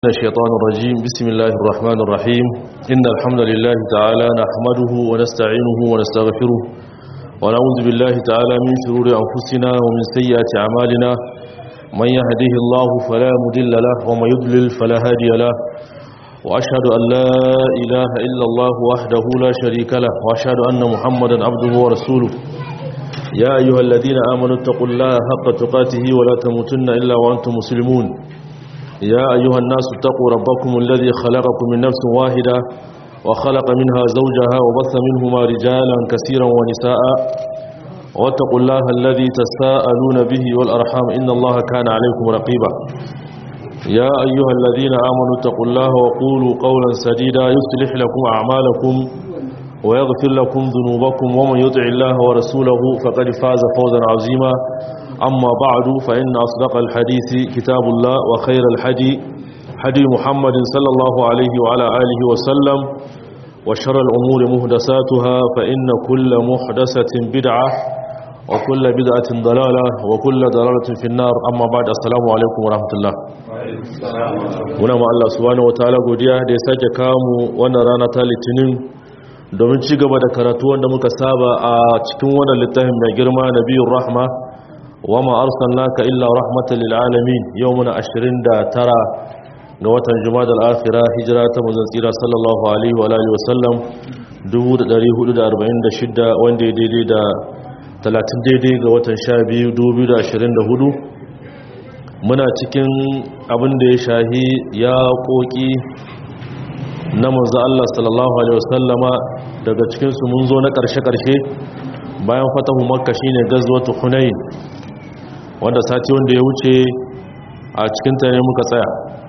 الشيطان الرجيم بسم الله الرحمن الرحيم إن الحمد لله تعالى نحمده ونستعينه ونستغفره ونعوذ بالله تعالى من شرور أنفسنا ومن سيئات أعمالنا من يهده الله فلا مضل له ومن يضلل فلا هادي له وأشهد أن لا إله إلا الله وحده لا شريك له وأشهد أن محمدا عبده ورسوله يا أيها الذين آمنوا اتقوا الله حق تقاته ولا تموتن إلا وأنتم مسلمون يا أيها الناس اتقوا ربكم الذي خلقكم من نفس واحدة وخلق منها زوجها وبث منهما رجالا كثيرا ونساء واتقوا الله الذي تساءلون به والأرحام إن الله كان عليكم رقيبا يا أيها الذين آمنوا اتقوا الله وقولوا قولا سديدا يصلح لكم أعمالكم ويغفر لكم ذنوبكم ومن يطع الله ورسوله فقد فاز فوزا عظيما أما بعد فإن أصدق الحديث كتاب الله وخير الحدي حدي محمد صلى الله عليه وعلى آله وسلم وشر الأمور مهدساتها فإن كل محدثة بدعة وكل بدعة ضلالة وكل ضلالة في النار أما بعد السلام عليكم ورحمة الله muna ma Allah subhanahu wataala godiya da ya sake kamu wannan rana ta litinin domin ci gaba da karatu wanda muka saba a cikin wannan littafin mai girma nabiyur rahma wama arsalnaka illa rahmatan lil alamin yawmuna 29 ga watan jumadal akhirah hijira ta manzon tsira sallallahu alaihi wa alihi wasallam 1446 wanda ya daidai da 30 daidai ga watan 12 2024 muna cikin abin da ya shahi ya koki na manzo Allah sallallahu alaihi wasallama daga cikin su mun zo na karshe-karshe bayan fatahu makka shine gazwatu hunain wanda sati wanda ya wuce a cikin ta ne muka tsaya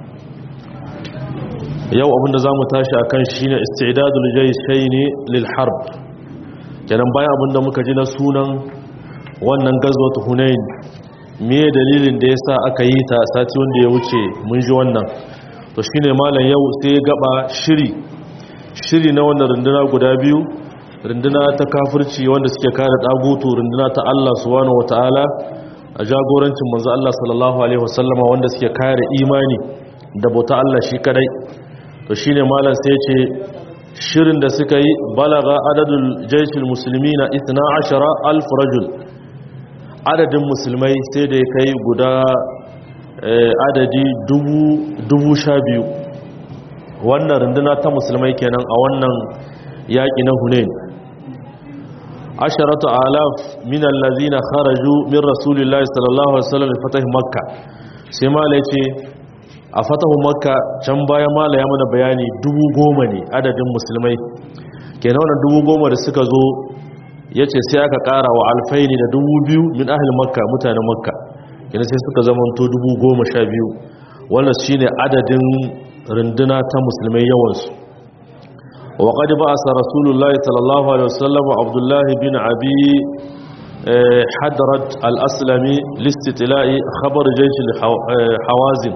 yau abinda za mu tashi a kan shi ne istidadul jaishaini lil harb kenan bayan abinda muka ji na sunan wannan gazwatu hunain me dalilin da yasa aka yi ta sati wanda ya wuce mun ji wannan to shine malam yau sai gaba shiri shiri na wannan runduna guda biyu runduna ta kafirci wanda suke kare dagutu runduna ta Allah subhanahu wataala a jagorancin manzo Allah sallallahu alaihi wasallama wanda suke kare imani da bauta Allah shi kadai to shine malam sai ce shirin da suka yi balaga adadul jayshil muslimina 12000 rajul adadin musulmai sai da ya kai guda adadi dubu sha biyu wannan runduna ta musulmai kenan a wannan yaƙi na hunain asharatu alaf min allazina kharaju min rasulillahi sallallahu alaihi wasallam fatah makka sai mala yace a fatahu makka can baya mala ya mana bayani dubu goma ne adadin musulmai kenan wannan dubu goma da suka zo yace sai aka kara wa alfaini da dubu biyu min ahli makka mutanen makka kenan sai suka zama to dubu goma sha biyu wannan shine adadin runduna ta musulmai yawansu وقد بعث رسول الله صلى الله عليه وسلم عبد الله بن أبي حدرد الأسلمي لاستطلاع خبر جيش الحوازن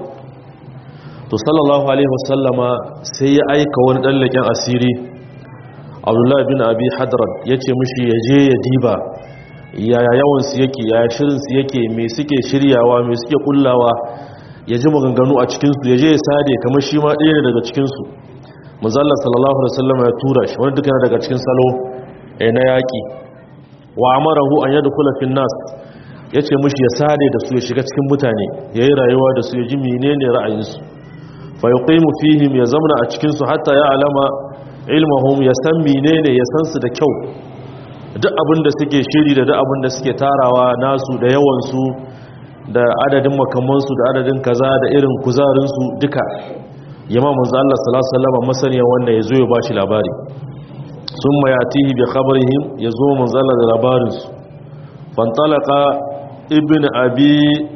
صلى الله عليه وسلم سيأيك وندلك أسيري عبد الله بن أبي حدرد يتي مشي يجي يديبا yaya yawansu yake yaya shirinsu yake mai suke shiryawa mai suke kullawa ya ji maganganu a cikinsu ya je ya sade kamar shi ma ɗaya daga cikinsu muzalla sallallahu alaihi wasallam ya tura shi wani duka daga cikin salo eh na yaki wa amarahu an yadkhula fil nas yace mushi ya sade da su ya shiga cikin mutane yayi rayuwa da su ya ji menene ra'ayinsu fa yuqimu fihim ya zamna a cikin su hatta ya alama ilmuhum ya san menene ya san su da kyau duk abin da suke shiri da duk abin da suke tarawa nasu da yawan su da adadin makamansu da adadin kaza da irin kuzarin su duka yamma manzo Allah sallallahu alaihi wasallam masaniya wanda yazo ya bashi labari summa yatihi bi khabarihim yazo manzo Allah da labarin su fantalaqa ibn abi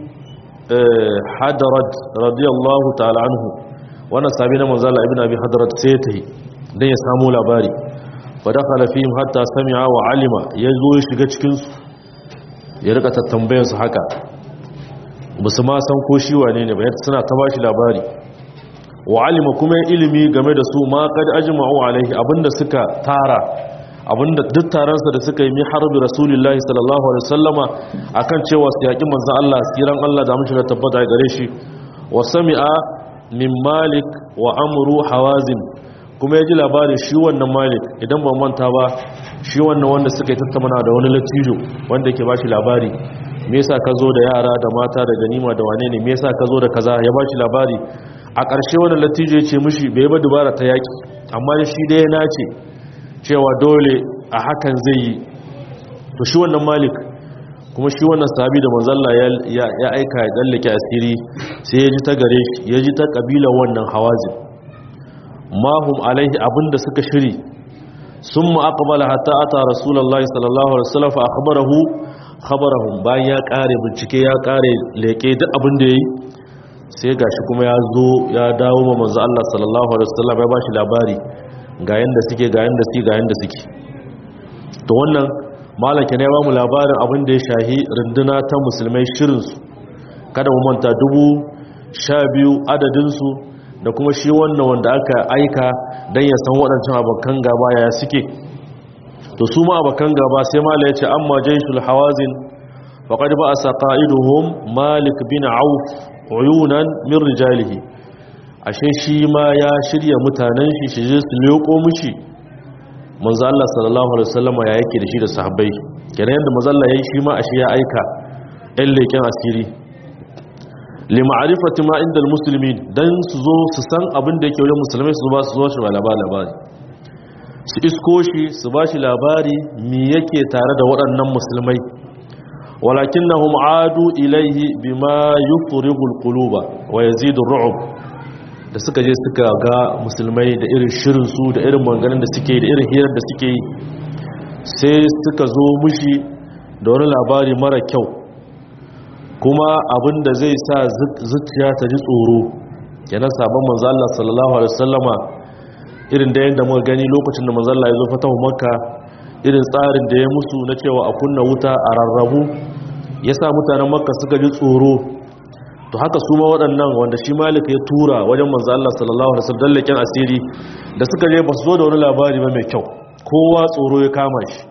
hadrat radiyallahu ta'ala anhu wannan sabi na manzo Allah ibn abi hadrat sai tahi dan ya samu labari fa dakhala fihim hatta sami'a wa alima yazo ya shiga cikin su ya rika tattambayan su haka basu ma san ko shi wane ne ba suna ta bashi labari wa alima kuma ilimi game da su ma kad ajma'u alaihi abinda suka tara abinda duk taransa da suka yi mi harbi rasulullahi sallallahu alaihi wasallama akan cewa su yaki manzon Allah siran Allah da mushi tabbata gare shi wa sami'a min malik wa amru hawazin kuma ya ji labarin shi wannan malik idan ba manta ba shi wannan wanda suka yi tattauna da wani latijo wanda yake ba shi labari me yasa ka zo da yara da mata da ganima da wane ne me yasa ka zo da kaza ya ba shi labari a ƙarshe wannan latijo ya ce mishi bai ba dubara ta yaƙi amma shi dai na ce cewa dole a hakan zai yi to shi wannan malik kuma shi wannan sahabi da manzalla ya aika ya tsallake asiri sai ya ji ta gare shi ya ji ta ƙabilar wannan hawazin mahum alaihi abinda suka shiri sun ma'aqbala hatta ata rasulullahi sallallahu alaihi wasallam fa akhbarahu khabarahum bayan ya kare bincike ya kare leke duk abin da yayi sai gashi kuma ya zo ya dawo ma manzo Allah sallallahu alaihi wasallam ya bashi labari ga yanda suke ga yanda suke ga yanda suke to wannan malaka ne ya bamu labarin abin da ya shahi runduna ta musulmai shirin su kada mu manta dubu sha biyu adadin su da kuma shi wannan wanda aka aika don ya san waɗancan abokan gaba ya suke to su ma abokan gaba sai mala ya ce amma jaishul hawazin faƙaɗi ba a saƙa'iduhun malik bin auf uyunan min rijalihi ashe shi ma ya shirya mutanen shi shi je su leƙo mushi manzo Allah sallallahu alaihi wasallam ya yake da shi da sahabbai kenan yanda manzo Allah yayi shi ma ashe ya aika ɗan leƙen asiri lima'arifati ma inda musulmi don su zo su san abin da yake wajen musulmai su ba su zo shi ba labari su isko shi su ba shi labari mi yake tare da waɗannan musulmai walakin na adu ilaihi bima yufrigul quluba wa yazidu ru'ub da suka je suka ga musulmai da irin shirin su da irin maganganun da suke da irin hirar da suke yi sai suka zo mushi da wani labari mara kyau kuma abin da zai sa zuciya ta ji tsoro yana sabon manzo Allah sallallahu alaihi wasallama irin da yanda muka gani lokacin da manzo Allah ya zo fatahu makka irin tsarin da ya musu na cewa a kunna wuta a rarrabu yasa mutanen makka suka ji tsoro to haka su ma waɗannan wanda shi malik ya tura wajen manzo Allah sallallahu alaihi wasallam dallakin asiri da suka je ba su zo da wani labari ba mai kyau kowa tsoro ya kama shi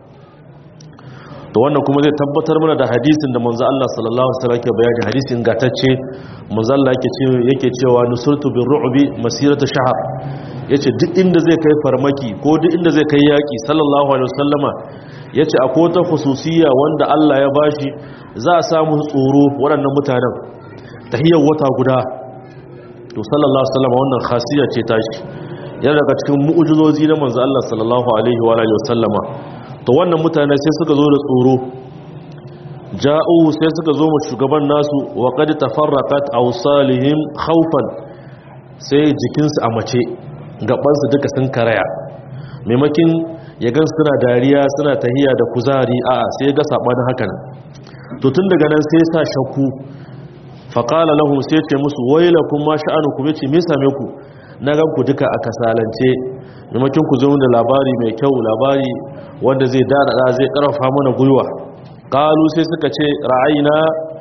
to wannan kuma zai tabbatar mana da hadisin da manzo Allah sallallahu alaihi wasallam ke bayani hadisin gatacce manzo Allah yake ce yake cewa nusurtu bir ru'bi masirata shahr yace duk inda zai kai farmaki ko duk inda zai kai yaki sallallahu alaihi wasallama yace akwai ta khususiyya wanda Allah ya bashi za a samu tsoro waɗannan mutanen tahiyar wata guda to sallallahu alaihi wasallama wannan khasiyya ce tashi yana daga cikin mu'ujizozi na manzo Allah sallallahu alaihi wa alihi wasallama to wannan mutane sai suka zo da tsoro ja'u sai suka zo mu shugaban nasu wa qad tafarraqat awsalihim khawfan sai jikinsu a mace gabansu duka sun karaya maimakin ya gan suna dariya suna tahiya da kuzari a'a sai ya ga sabanin hakan to tun daga nan sai sa shakku faqala lahum sai ce musu wailakum ma sha'anukum yace me same ku na gan ku duka a kasalance maimakin ku zo da labari mai kyau labari wanda zai dadada zai karfafa mana gwiwa qalu sai suka ce ra'ayna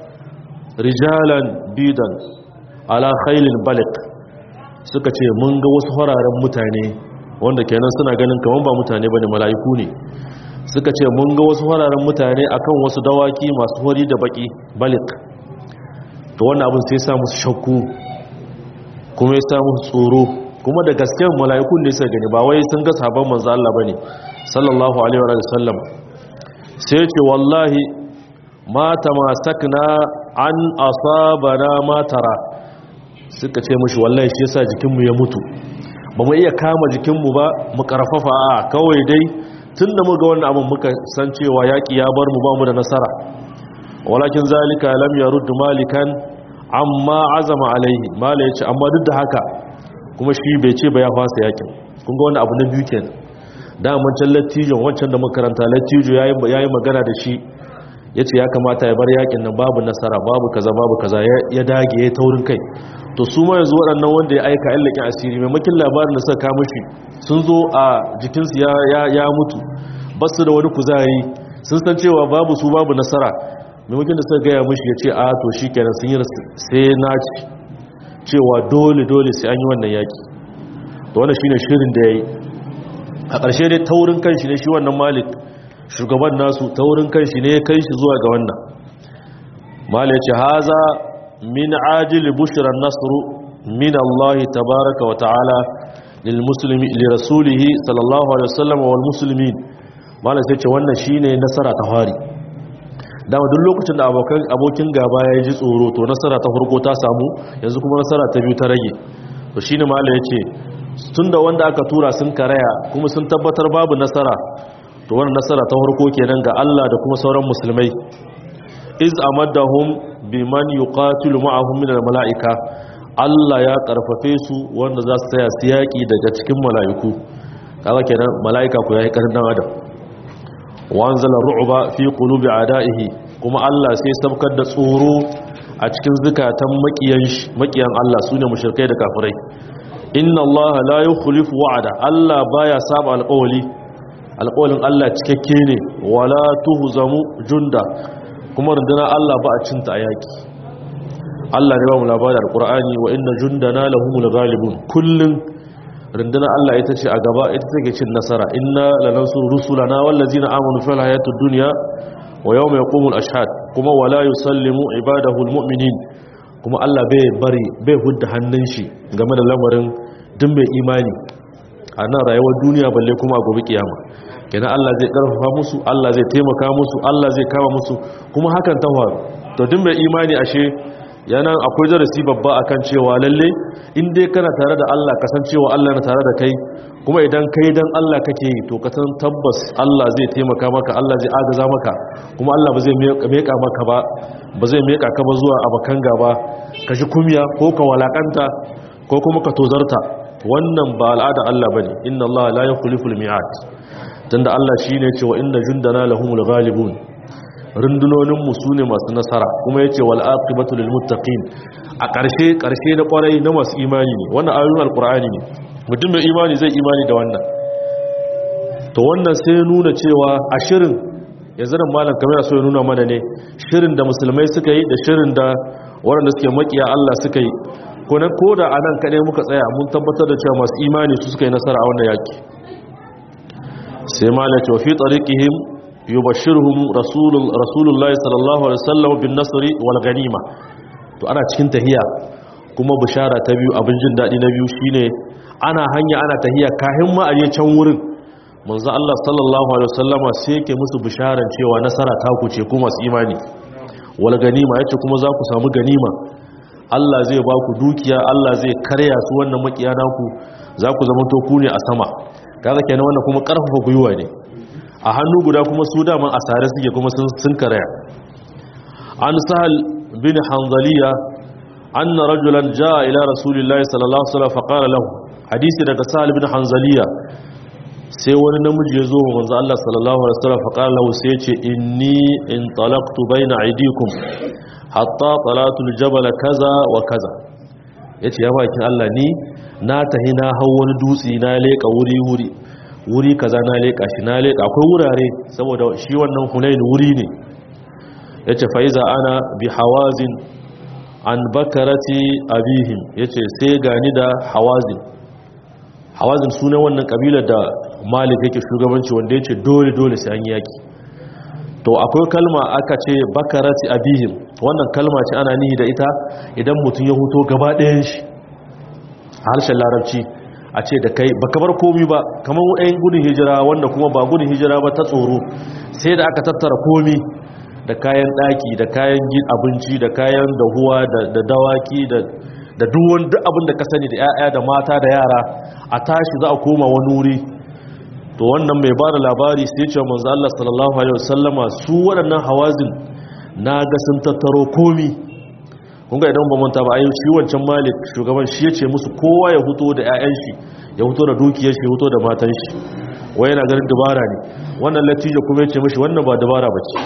rijalan bidan ala khailin balik suka ce mun ga wasu fararen mutane wanda kenan suna ganin kaman ba mutane bane mala'iku ne suka ce mun ga wasu fararen mutane akan wasu dawaki masu hori da baki balik to wannan abin sai ya sa musu shakku kuma ya sa musu tsoro kuma da gaskiyar mala'ikun ne suka gani ba wai sun ga sabon manzo Allah bane sallallahu alaihi wa sallam sai ce wallahi ma tamasakna an asabana ma tara suka ce mushi wallahi shi yasa jikinmu ya mutu ba mu iya kama jikinmu ba mu karfafa a kawai dai tunda muga wannan abin muka san cewa yaki ya bar mu ba mu da nasara walakin zalika lam yarud malikan amma azama alaihi mala yace amma duk da haka kuma shi bai ce ba ya fasa yakin kun ga wani abu na biyu kenan da wancan lattijon wancan da makaranta lattijo yayi yayi magana da shi yace ya kamata ya bar yakin nan babu nasara babu kaza babu kaza ya dage ya taurin kai to su ma yanzu waɗannan wanda ya aika yan lakin asiri maimakin labarin da suka kama shi sun zo a jikinsu ya ya ya mutu basu da wani kuzari sun san cewa babu su babu nasara maimakin da suka gaya mushi ya ce a to shi kenan sun yi sai na ci cewa dole dole sai an yi wannan yaki to wannan shine shirin da yayi a ƙarshe dai taurin kanshi ne shi wannan malik shugaban nasu taurin kanshi ne ya kai shi zuwa ga wannan malik ya ce haza min ajil bushran nasru min Allah tabaraka wa ta'ala lil muslimi li rasulihi sallallahu alaihi wasallam wal muslimin malam sai ce wannan shine nasara ta fari dama duk lokacin da abokan abokin gaba ya ji tsoro to nasara ta farko ta samu yanzu kuma nasara ta biyu ta rage to shine malam yace tunda wanda aka tura sun karaya kuma sun tabbatar babu nasara to wannan nasara ta farko kenan ga Allah da kuma sauran musulmai iz amaddahum biman yuqatilu ma'ahum min al-mala'ika Allah ya karfafe su wanda za su taya su yaki daga cikin mala'iku kaga kenan mala'ika ko yayi karin dan adam wanzala ru'ba fi qulubi ada'ihi kuma Allah sai sabkar da tsoro a cikin zukatan makiyan makiyan Allah sune mushrikai da kafirai inna Allah la yukhlifu wa'ada Allah baya saba alƙawli alƙawlin Allah cikakke ne wala tuhzamu junda kuma rundunar Allah ba a cinta a yaki Allah ne ba mu labarin alƙur'ani wa inna jundana lahumul ghalibun kullun rundunar Allah ita ce a gaba ita take cin nasara inna lanansuru rusulana wallazina amanu fil hayatid dunya wa yawma yaqumul ashhad kuma wala yusallimu ibadahu almu'minin kuma Allah bai bari bai hudda hannun shi game da lamarin duk mai imani a nan rayuwar duniya balle kuma a gobe kiyama kenan Allah zai karfafa musu Allah zai taimaka musu Allah zai kama musu kuma hakan ta faru to duk mai imani ashe yana akwai darasi babba akan cewa lalle in dai kana tare da Allah kasancewa Allah na tare da kai kuma idan kai dan Allah kake yi to ka san tabbas Allah zai taimaka maka Allah zai agaza maka kuma Allah ba zai meka maka ba ba zai meka ka ba zuwa abakan gaba ka ji kumya ko ka walakanta ko kuma ka tozarta wannan ba al'ada Allah bane inna Allah la yukhliful mi'ad tunda Allah shine ya ce wa inna jundana lahumul ghalibun rundunonin mu sune masu nasara kuma yace wal aqibatu lil muttaqin a ƙarshe ƙarshe na ƙwarai na masu imani ne wannan ayoyin alqur'ani ne mutum mai imani zai imani da wannan to wannan sai nuna cewa a shirin yanzu nan malam kamar so ya nuna mana ne shirin da musulmai suka yi da shirin da waɗanda suke makiya Allah suka yi ko na koda anan kaɗai muka tsaya mun tabbatar da cewa masu imani su suka yi nasara a wannan yaki sai malam ce wa fi tariqihim yubashshiruhum rasulul rasulullahi sallallahu alaihi wasallam bin nasri wal ganima to ana cikin tahiya kuma bishara ta biyu abin jin dadi na biyu shine ana hanya ana tahiya kahin ma aje can wurin manzo Allah sallallahu alaihi wasallama sai yake musu bisharan cewa nasara ta ku ce kuma su imani wal ganima yace kuma za ku samu ganima Allah zai ba ku dukiya Allah zai karya su wannan makiya naku za ku zama to ku ne a sama kaga kenan wannan kuma karfafa guyuwa ne a hannu guda kuma su daman asare suke kuma sun karaya an sahal bin hanzaliya anna rajulan jaa ila rasulillahi sallallahu alaihi wasallam faqala lahu hadisi daga sahal bin hanzaliya sai wani namiji ya zo wa manzo Allah sallallahu alaihi wasallam faqala lahu sai yace inni in talaqtu baina aydikum hatta talatu aljabal kaza wa kaza yace ya bakin Allah ni na tahi na hau wani dutsi na leka wuri wuri wuri kaza na leka shi na leka akwai wurare saboda shi wannan hunain wuri ne yace faiza ana bi hawazin an bakarati abihim yace sai gani da hawazin hawazin sunan wannan kabilar da malik yake shugabanci wanda yace dole dole sai an yaki to akwai kalma aka ce bakarati abihim wannan kalma ce ana nihi da ita idan mutum ya huto gaba ɗayan shi a harshen larabci a ce da kai baka bar komi ba kamar ɗayan gudun hijira wanda kuma ba gudun hijira ba ta tsoro sai da aka tattara komi da kayan ɗaki da kayan gid abinci da kayan dahuwa da dawaki da duwan duk abin da ka sani da 'ya'ya da mata da yara a tashi za a koma wani wuri to wannan mai ba da labari sai ce manzo Allah sallallahu alaihi wasallama su waɗannan hawazin na ga sun tattaro komi kun ga idan ba manta ba ayi shi wancan malik shugaban shi ya ce musu kowa ya huto da 'ya'yan shi ya huto da dukiyar shi ya huto da matan shi wai yana ganin dabara ne wannan latija kuma ya ce mishi wannan ba dabara ba ce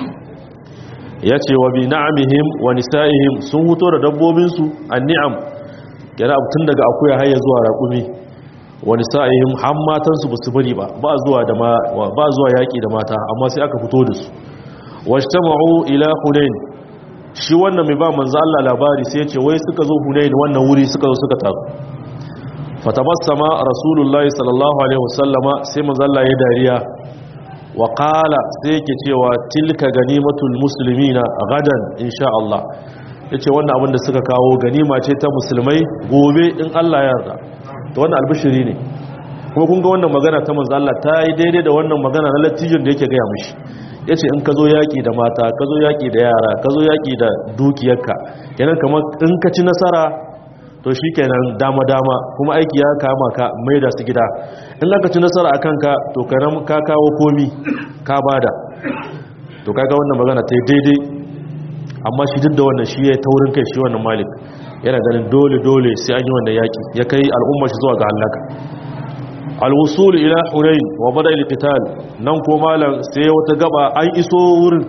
ya ce wa bi na'amihim wa nisa'ihim sun huto da dabbobinsu an ni'am yana tun daga akuya har ya zuwa raƙumi wa nisa'ihim har matansu ba su bari ba ba zuwa da ba zuwa yaƙi da mata amma sai aka fito da su wajtama'u ila hunain shi wannan mai ba manzo Allah labari sai ya ce wai suka zo hunain wannan wuri suka zo suka taru fatabassama rasulullahi sallallahu alaihi wasallama sai manzo Allah ya dariya wa qala sai yake cewa tilka ganimatul muslimina gadan insha Allah yace wannan abin da suka kawo ganima ce ta musulmai gobe in Allah ya yarda to wannan albishiri ne kuma kun ga wannan magana ta manzo Allah ta yi daidai da wannan magana na latijin da yake gaya mishi yace in ka zo yaki da mata ka zo yaki da yara ka zo yaki da dukiyarka kenan kamar in ka ci nasara to shikenan dama dama kuma aiki ya kama ka mai da su gida in ka ci nasara akan ka to karam ka kawo komi ka bada to kaga wannan magana ta yi daidai amma shi duk da wannan shi ya taurin kai shi wannan malik yana ganin dole dole sai an yi wannan yaki ya kai al'umma shi zuwa ga halaka alwusul ila hunain wa bada alqital nan ko malam sai wata gaba an iso wurin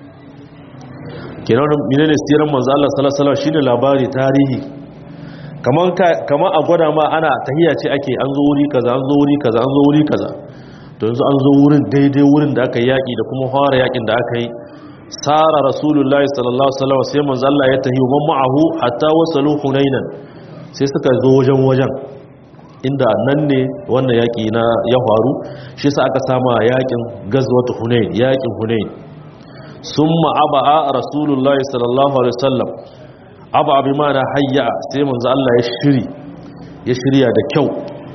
kenan menene siran manzo Allah sallallahu alaihi wasallam shine labari tarihi kaman kaman a gwada ma ana tahiya ce ake an zo wuri kaza an zo wuri kaza an zo wuri kaza to yanzu an zo wurin daidai wurin da aka yaki da kuma fara yakin da aka yi sara rasulullahi sallallahu alaihi wasallam sai manzo Allah ya tahi wa ma'ahu hatta wasalu hunainan sai suka zo wajen wajen inda nan ne wannan yaƙi na ya faru shi sa aka sama yaƙin gazwatu hunain yaƙin hunain sun ma'aba'a rasulullahi sallallahu alaihi wasallam abu abi mana hayya sai manzo Allah ya shiri ya shirya da kyau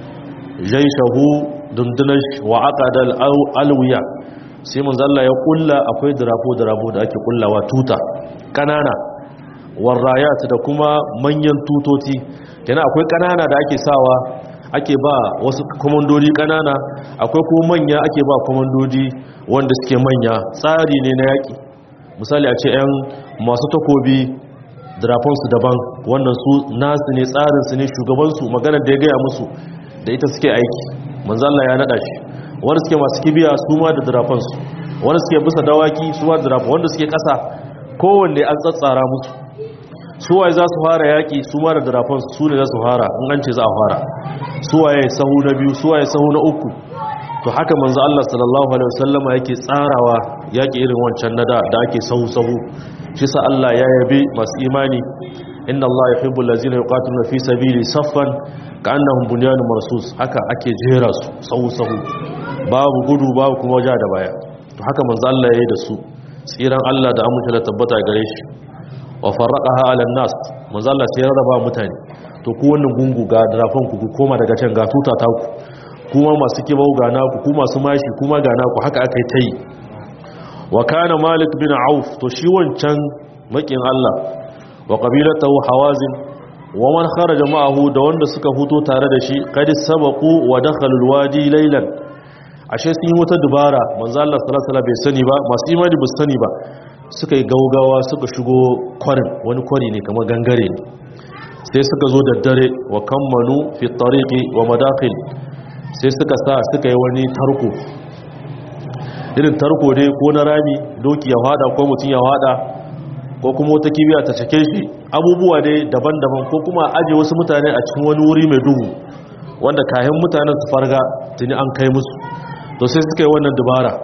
jaishahu dundunar wa aqada alwiya sai manzo Allah ya kulla akwai dirafo dirafo da ake kullawa tuta kanana warrayat da kuma manyan tutoti kenan akwai kanana da ake sawa ake ba wasu komandodi kanana akwai kuma manya ake ba komandodi wanda suke manya tsari ne na yaki misali a ce 'yan masu takobi drafonsu daban wannan su nasu ne tsarinsu ne shugabansu maganar da ya gaya musu da ita suke aiki manzalla ya naɗa shi wanda suke masu kibiya su ma da drafonsu wanda suke bisa dawaki su ma da drafon wanda suke ƙasa kowanne an tsatsara musu suwaye za su fara yaƙi su ma da drafonsu su ne za su fara in an ce za a fara suwaye sahu na biyu suwaye sahu na uku to haka manzo Allah sallallahu alaihi wasallama yake tsarawa yake irin wancan nada da ake sahu sahu shi sa Allah ya yabe masu imani inna Allah yuhibbul ladzina yuqatiluna fi sabili saffan ka'annahum bunyanun marsus haka ake jera su sahu sahu babu gudu babu kuma waja da baya to haka manzo Allah yayi da su tsiran Allah da amince da tabbata gare shi wa farraqaha 'ala nas manzo Allah sai ya raba mutane to ku wannan gungu ga drafan ku koma daga can ga tuta ta ku kuma masu kibau ga naku ku masu mashi kuma ga naku haka aka yi ta yi wa kana malik bin auf to shi wancan makin Allah wa qabilatahu hawazin wa man kharaja ma'ahu da wanda suka fito tare da shi qad sabaqu wa dakhalu alwadi laylan ashe sun yi wata dubara manzo Allah sallallahu alaihi wasallam bai sani ba masu imani ba sani ba suka yi gaugawa suka shigo kwarin wani kwari ne kamar gangare ne sai suka zo da dare wa kammanu fi tariqi wa madakhil sai suka sa suka yi wani tarko irin tarko dai ko na rami doki ya hada ko mutum ya hada ko kuma wata kibiya ta cake shi abubuwa dai daban-daban ko kuma aje wasu mutane a cikin wani wuri mai duhu wanda kayan mutanen su farga tuni an kai musu to sai suka yi wannan dubara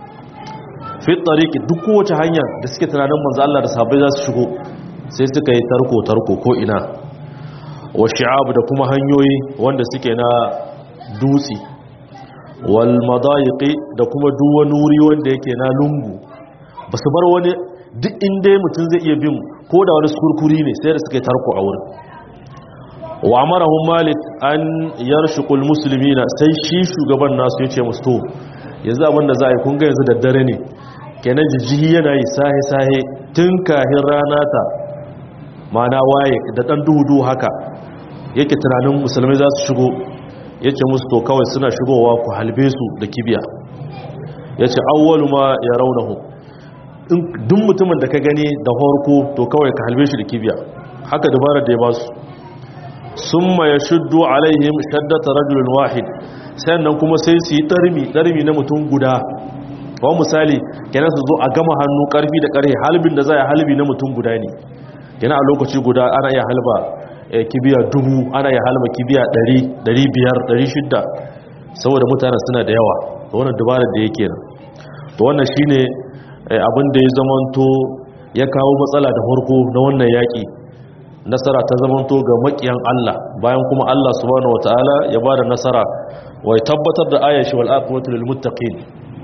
fi tariki duk kowace hanya da suke tunanin manzo Allah da sahabbai za su shigo sai suka yi tarko tarko ko ina wa shi'ab da kuma hanyoyi wanda suke na dutse wal madayiqi da kuma duk wani wuri wanda yake na lungu ba su bar wani duk inda mutum zai iya bin ko da wani kurkuri ne sai da suka yi tarko a wurin wa amarahum malik an yarshqul muslimina sai shi shugaban nasu yace musu to yanzu abin da za a yi kun ga yanzu da dare ne kenan jijjihi yana yi sahe sahe tun kahin rana ta mana waye da dan duhu haka yake tunanin musulmai za su shigo ya ce musu to kawai suna shigowa ku halbe su da kibiya ya ce awwalu ma ya raunahu duk mutumin da ka gani da horko to kawai ka halbe shi da kibiya haka dabarar da ya ba su sun ma ya shuddu alaihim shaddata rajulun wahid sannan kuma sai su yi ɗarmi ɗarmi na mutum guda kawai misali kenan su zo a gama hannu ƙarfi da ƙarfe halbin da za a halbi na mutum guda ne kenan a lokaci guda ana iya halba kibiya dubu ana ya halma kibiya ɗari, ɗari biyar, ɗari shidda saboda mutane suna da yawa da wannan dabarar da yake nan to wannan shine abin da ya zamanto ya kawo matsala da farko na wannan yaƙi nasara ta zamanto ga makiyan Allah bayan kuma Allah subhanahu wataala ya bada nasara wa ya tabbatar da ayashi wal aqwatu lil muttaqin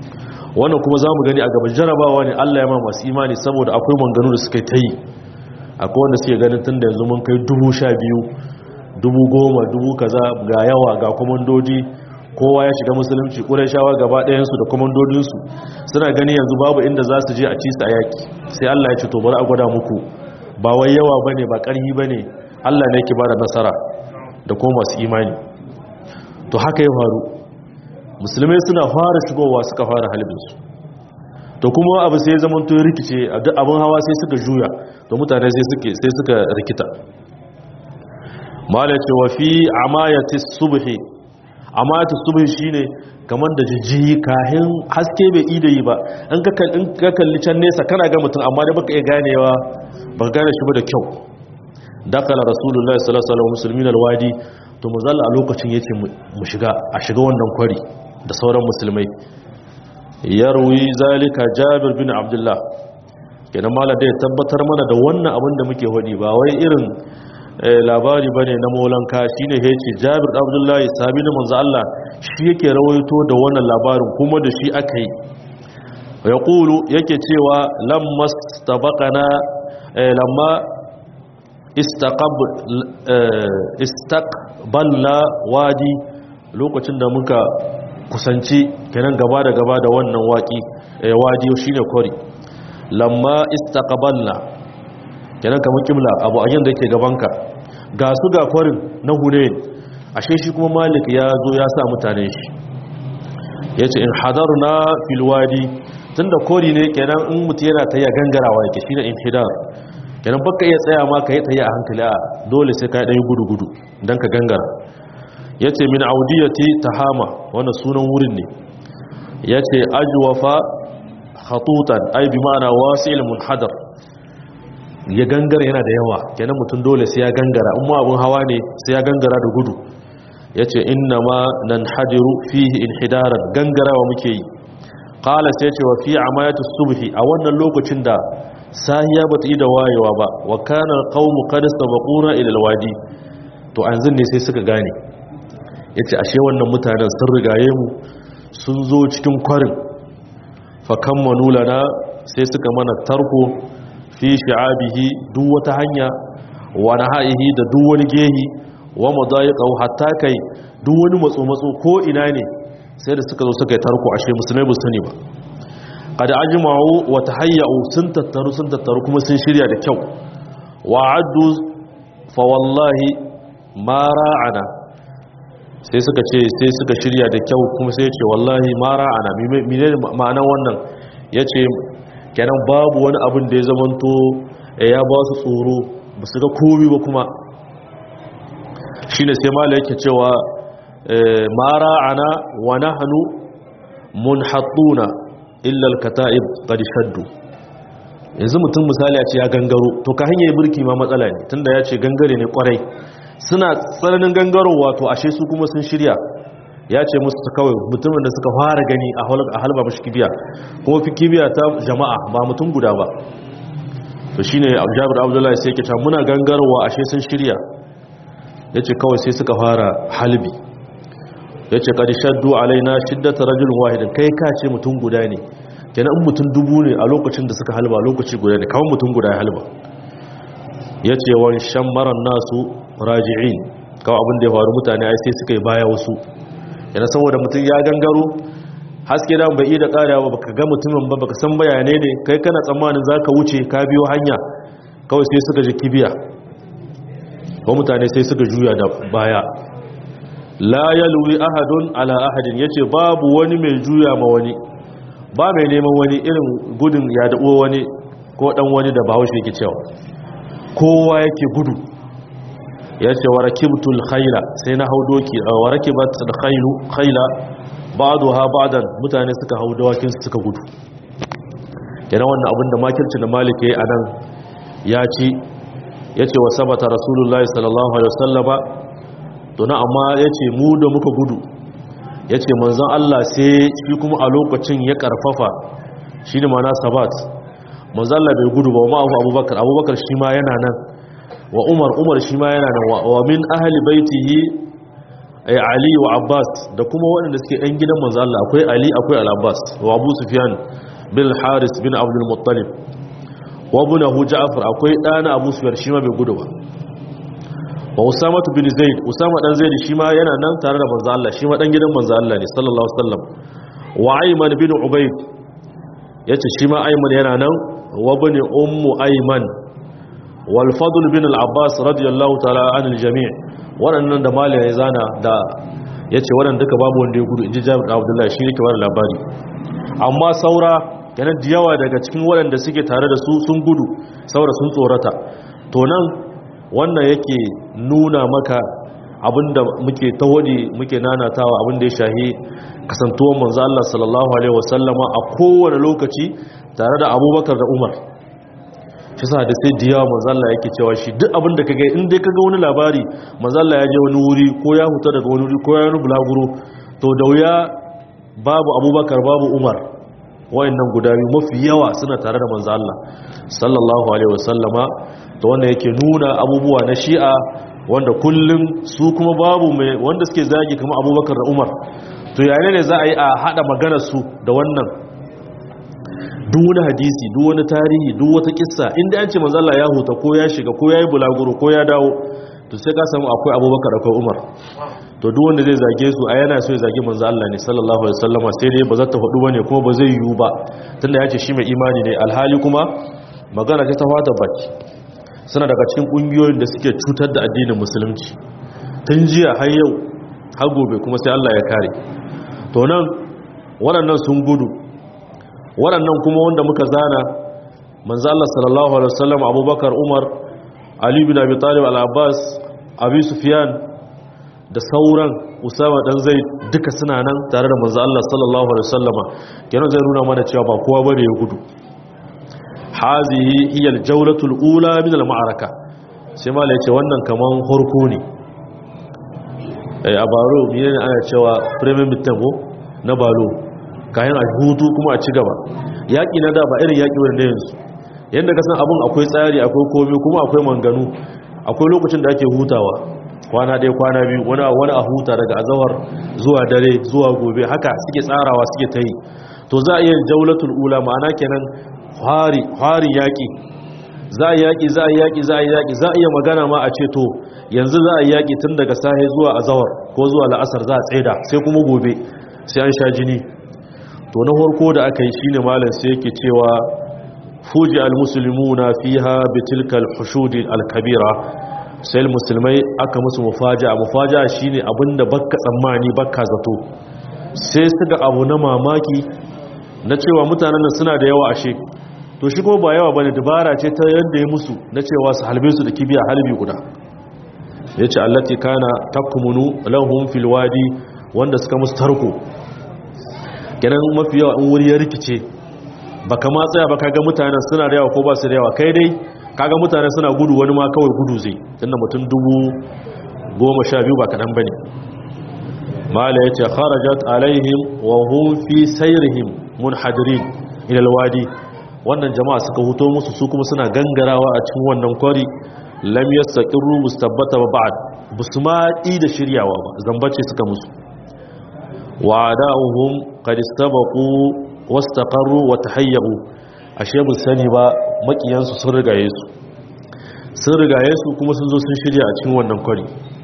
wannan kuma zamu gani a gaban jarabawa ne Allah ya ma masu imani saboda akwai manganu da suka yi akwai wanda suke ganin tun da yanzu mun kai dubu sha biyu dubu goma dubu kaza ga yawa ga kwamandoji kowa ya shiga musulunci shawa gaba ɗayansu da kwamandodinsu suna gani yanzu babu inda za su je a ci su a yaƙi sai allah ya ce to bari a gwada muku ba wai yawa ba ne ba ƙarfi ba ne allah ne ke ba da nasara da kuma masu imani to haka ya faru musulmai suna fara shigowa suka fara halibinsu to kuma abu sai zaman to rikice abin hawa sai suka juya to mutane sai suka rikita mala ce wa fi amayati subhi amayati subhi shine kamar da jijjiyi kahin haske bai ida yi ba in ka kalli can nesa kana ga mutum amma da baka iya ganewa baka gane shi ba da kyau dakala rasulullahi sallallahu alaihi wasallam muslimin alwadi to mazalla a lokacin yace mu shiga a shiga wannan kwari da sauran musulmai yarwi zalika jabir bin abdullah kenan mala da ya tabbatar mana da wannan abin da muke hodi ba wai irin labari bane na molanka shine yace jabir abdullah sahabi na manzo Allah shi yake rawaito da wannan labarin kuma da shi aka yi yaqulu yake cewa lamma stabaqana lamma istaqbalna wadi lokacin da muka kusanci kenan gaba da gaba da wannan waki wadi shine kori lamma istaqbalna kenan kamar kibla abu a yanda yake gabanka ga su ga kwarin na hunain ashe shi kuma malik ya zo ya sa mutane shi yace in hadarna fil wadi tunda kori ne kenan in mutu yana ta ya gangarawa yake shine inhidar kenan baka iya tsaya ma ka yi tsaye a hankali a dole sai ka yi gudu-gudu don ka gangara ya ce min audiyati tahama wannan sunan wurin ne ya ce ajuwafa hatutan ai bi ma'ana wasu ilimin hadar ya gangara yana da yawa kenan mutum dole sai ya gangara in ma abin hawa ne sai ya gangara da gudu ya ce inna ma nan hadiru fihi inhidaran gangarawa muke yi ƙala sai ce wa fi amayatu subhi a wannan lokacin da sahiya ba ta yi da wayewa ba wa kanar kawo kada sabakuna ilalwadi to an ne sai suka gane ya ce ashe wannan mutanen sun rigaye mu sun zo cikin kwarin fakan manulana sai suka mana tarko fi shi'abihi duk wata hanya wa naha'ihi da duk wani gehi wa madayiqahu hatta kai duk wani matso-matso ko ina ne sai da suka zo suka yi tarko ashe musulmai ba sani ba kada ajma'u wa tahayya'u sun tattaru sun tattaru kuma sun shirya da kyau wa addu fa wallahi ma ra'ana sai suka ce sai suka shirya da kyau kuma sai ce wallahi ma ra'ana mene ma'anar wannan yace kenan babu wani abin da ya zamanto ya ba su tsoro ba su ga komai ba kuma shine sai mala yake cewa ma ra'ana wa nahnu munhattuna illal kata'ib qad shaddu yanzu mutum misali ya ce ya gangaro to ka hanyar burki ma matsala ne tunda ya ce gangare ne kwarai suna tsananin gangarowa to ashe su kuma sun shirya ya ce musu ta kawai mutumin da suka fara gani a halba mashi kibiya kuma fi kibiya ta jama'a ba mutum guda ba to shine jabir abdullahi sai yake ta muna gangarowa ashe sun shirya ya ce kawai sai suka fara halbi ya ce ƙadi shaddu alaina shiddata rajulun wahidin kai ka ce mutum guda ne kenan in mutum dubu ne a lokacin da suka halba lokaci guda ne kawai mutum guda ya halba ya ce wani shan maran nasu raji'in kawai abin da ya faru mutane ai sai suka yi baya wasu yana saboda mutum ya gangaro haske da bai iya da ƙarewa baka ga mutumin ba baka san bayanai ne kai kana tsammanin za ka wuce ka biyo hanya kawai sai suka ji kibiya ko mutane sai suka juya da baya la yalwi ahadun ala ahadin yace babu wani mai juya ma wani ba mai neman wani irin gudun ya dabo wani ko dan wani da bahaushe yake cewa kowa yake gudu yace warakibtul khayla sai na hau doki warakibat khaylu khayla ba'daha ba'dan mutane suka hau dawakin suka gudu kenan wannan abin da makirci da malik yayi anan ya ci yace wa sabata rasulullahi sallallahu alaihi wasallama to na amma ya ce mu da muka gudu ya ce manzan Allah sai shi kuma a lokacin ya karfafa shi ne mana sabat manzan Allah bai gudu ba wa ma'afu abubakar abubakar shi ma yana nan wa umar umar shi ma yana nan wa min ahali baitihi ay ali wa abbas da kuma waɗanda suke ɗan gidan manzan Allah akwai ali akwai al-abbas wa abu sufyan bin haris bin abdul muttalib wa bunahu ja'far akwai ɗana abu sufyan shi ma bai gudu ba wa usama bin zaid usama dan zaid shi ma yana nan tare da manzo Allah shi ma dan gidan manzo Allah ne sallallahu alaihi wasallam wa ayman bin ubayd yace shi ma ayman yana nan wa bani ummu ayman wal fadl bin al abbas radiyallahu ta'ala anil jami' waɗannan da malai ya zana da yace waɗanda duka babu wanda ya gudu inji Jabir Abdullahi shi yake bada labari amma saura yana da yawa daga cikin waɗanda suke tare da su sun gudu saura sun tsorata to nan wannan yake nuna maka abinda muke tawadi muke nanatawa abinda ya shahi kasantuwar manzo Allah sallallahu alaihi wasallama a kowane lokaci tare da Abubakar da Umar shi sa da sai diyawa manzo Allah yake cewa shi duk abinda kage in dai kaga wani labari manzo Allah ya je wani wuri ko ya huta daga wani wuri ko ya wani bulaguro to da wuya babu Abubakar babu Umar wayannan guda biyu mafi yawa suna tare da manzo Allah sallallahu alaihi wasallama to wanda yake nuna abubuwa na shi'a wanda kullum su kuma babu mai wanda suke zagi kamar abubakar da umar to yare ne za a yi a hada maganar su da wannan duk wani hadisi duk wani tarihi duk wata kissa inda an ce manzo Allah ya huta ko ya shiga ko ya yi bulaguro ko ya dawo to sai ka samu akwai abubakar akwai umar to duk wanda zai zage su a yana so ya zage manzo Allah ne sallallahu alaihi wasallama sai dai ba za ta faɗu bane kuma ba zai yiwu ba tunda ya ce shi mai imani ne alhali kuma magana ta fata baki suna daga cikin kungiyoyin da suke cutar da addinin musulunci tun jiya har yau har gobe kuma sai Allah ya kare to nan waɗannan sun gudu waɗannan kuma wanda muka zana manzo Allah sallallahu alaihi wasallam Abubakar Umar Ali bin Abi Talib Al-Abbas Abi Sufyan da sauran Usama dan Zaid duka suna nan tare da manzo Allah sallallahu alaihi wasallama kenan zai nuna mana cewa ba kowa bane ya gudu hazihi hiya aljawlatul ula min alma'araka sai mala yace wannan kaman horko ne eh a baro ne ana cewa premier mitambo na balo kayan a hutu kuma a ci gaba yaki na da ba irin yaki wanda yanzu yanda ka san abun akwai tsari akwai komai kuma akwai manganu akwai lokacin da ake hutawa kwana ɗaya kwana biyu wani wani a huta daga azawar zuwa dare zuwa gobe haka suke tsarawa suke ta yi to za a iya jaulatul ula ma'ana kenan hari yaƙi za a yaƙi za a yaƙi za a yaƙi za a iya magana ma a ce to yanzu za a yaƙi tun daga sahe zuwa azawar ko zuwa la'asar za a tsaida sai kuma gobe sai an sha jini to na farko da aka yi shine malam sai yake cewa fuji almuslimuna fiha bitilkal hushudi alkabira sai musulmai aka musu mufaja mufaja shine abinda bakka tsammani bakka zato sai suka abu na mamaki na cewa mutanen nan suna da yawa ashe to shi kuma ba yawa bane dabara ce ta yadda ya musu na cewa su halbe su da kibiya halbi guda yace allati kana takmunu lahum fil wadi wanda suka musu tarko kenan mafi yawa in wuri ya rikice baka ma tsaya ba kaga mutanen suna da yawa ko ba su da yawa kai dai kaga mutanen suna gudu wani ma kawai gudu zai tunda mutum dubu goma sha biyu ba kaɗan bane mala yace kharajat alaihim wa hum fi sayrihim munhadirin ila alwadi wannan jama'a suka huto musu su kuma suna gangarawa a cikin wannan kwari lam yastaqiru mustabbata ba ba'd busma da shiryawa ba zambace suka musu wa da'uhum qad istabaqu wastaqarru wa tahayyu ashe bun sani ba makiyan su sun rigaye su sun rigaye su kuma sun zo sun shirya a cikin wannan kwari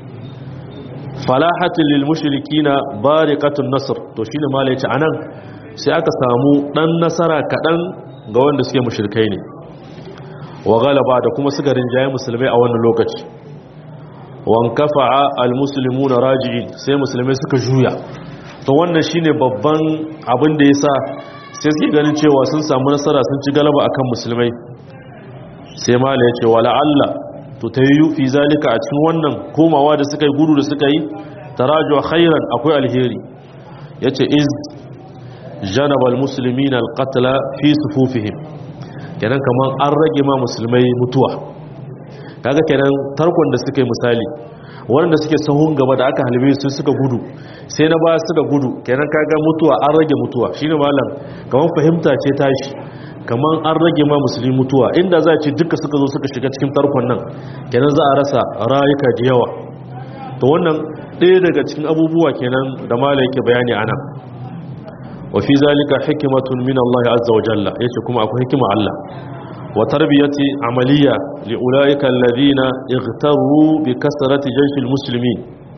falahatul lil mushrikina bariqatun nasr to shine malai ce anan sai aka samu dan nasara kadan ga wanda suke mushrikai ne wa galaba da kuma suka rinjaye musulmai a wannan lokaci wan kafa'a almuslimuna raji'in sai musulmai suka juya to wannan shine babban abin da yasa sai suke ganin cewa sun samu nasara sun ci galaba akan musulmai sai mala yace wala alla to tayyu fi zalika a cikin wannan komawa da suka yi gudu da suka yi taraju khairan akwai alheri yace iz janaba almuslimina alqatla fi sufufihim kenan kaman an rage ma musulmai mutuwa kaga kenan tarkon da suka yi misali wanda suke sahun gaba da aka halbe su suka gudu sai na ba suka gudu kenan kaga mutuwa an rage mutuwa shine malam kaman fahimta ce tashi kaman an rage ma musulmi mutuwa inda za a ce duka suka zo suka shiga cikin tarkon nan kenan za a rasa rayuka da yawa to wannan ɗaya daga cikin abubuwa kenan da malam yake bayani anan wa fi zalika hikmatun min Allah azza wa jalla yace kuma akwai hikima Allah wa tarbiyati amaliya li ulaika alladhina ightaru bi kasrati jayshil muslimin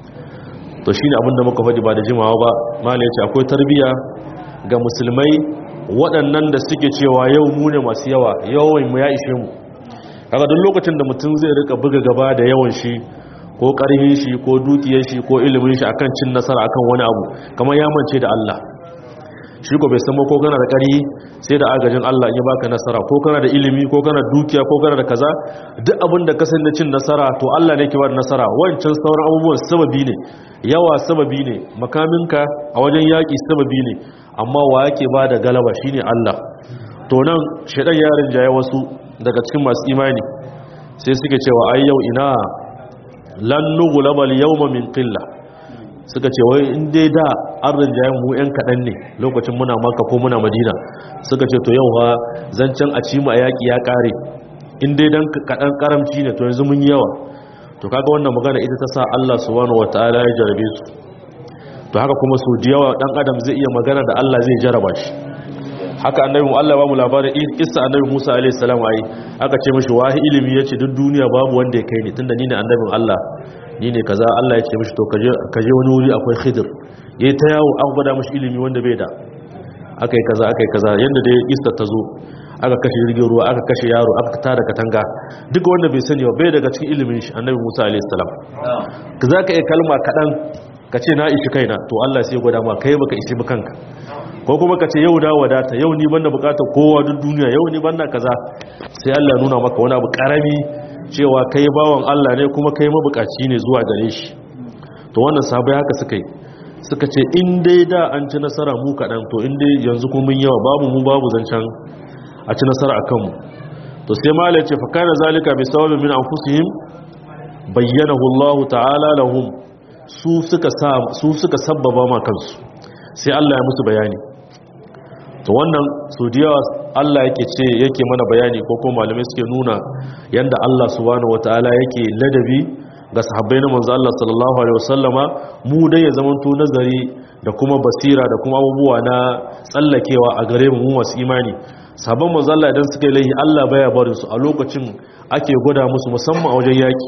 to shine abinda muka faɗi ba da jimawa ba malai yace akwai tarbiya ga musulmai waɗannan da suke cewa yau mu ne masu yawa yawan mu ya ishe mu kaga duk lokacin da mutum zai rika buga gaba da yawan shi ko ƙarfin shi ko dukiyar shi ko ilimin shi akan cin nasara akan wani abu kamar ya mance da Allah shi ko bai san ko kana da ƙari sai da agajin Allah ya baka nasara ko kana da ilimi ko kana da dukiya ko kana da kaza duk abin da ka san da cin nasara to Allah ne ke ba da nasara wancan sauran abubuwan sababi ne yawa sababi ne makaminka a wajen yaƙi sababi ne amma wa yake ba da galaba shine Allah to nan shedan yarin jaye wasu daga cikin masu imani sai suke cewa ai yau ina lan nughlabal yawma min qilla suka ce wai in dai da an rinjaye mu yan kadan ne lokacin muna maka ko muna madina suka ce to yau ha zancen a ci mu a yaki ya kare in dai dan kadan karamci ne to yanzu mun yi yawa to kaga wannan magana ita ta sa Allah subhanahu wataala ya jarabe su to haka kuma su da yawa dan adam zai iya magana da Allah zai jaraba shi haka annabi mu Allah ba mu labarin kissa annabi Musa alaihi salam ai aka ce mishi wahi ilimi yace duk duniya babu wanda ya kai ni tunda ni ne annabin Allah ni ne kaza Allah ya ce mishi to kaje kaje wani wuri akwai Khidir yayi ta yawo an gwada mishi ilimi wanda bai da akai kaza akai kaza yanda da kissa ta zo aka kashe jirgin ruwa aka kashe yaro aka tada katanga duk wanda bai sani ba bai daga cikin ilimin shi annabi Musa alaihi salam ka zaka yi kalma kadan ka ce na ishi kaina to Allah sai ya gwada ma kai baka ishi ba kanka ko kuma ka ce yau da wadata yau ni banda bukatar kowa duk duniya yau ni banda kaza sai Allah nuna maka wani abu karami cewa kai bawan Allah ne kuma kai mabukaci ne zuwa gare shi to wannan sabai haka suka yi suka ce in dai da an ci nasara mu kaɗan to in dai yanzu kuma mun yawa babu mu babu zancen a ci nasara akan mu to sai mala ce fa kana zalika bi sababin min anfusihim bayyanahu Allah ta'ala lahum su suka sa su suka sabbaba ma kansu sai Allah ya musu bayani to wannan su da Allah yake ce yake mana bayani ko kuma malamai suke nuna yanda Allah subhanahu wataala yake ladabi ga sahabbai na manzo Allah sallallahu alaihi wasallama mu dai ya zamanto nazari da kuma basira da kuma abubuwa na tsallakewa a gare mu masu imani sabon manzo Allah idan suka yi laihi Allah baya barin su a lokacin ake gwada musu musamman a wajen yaki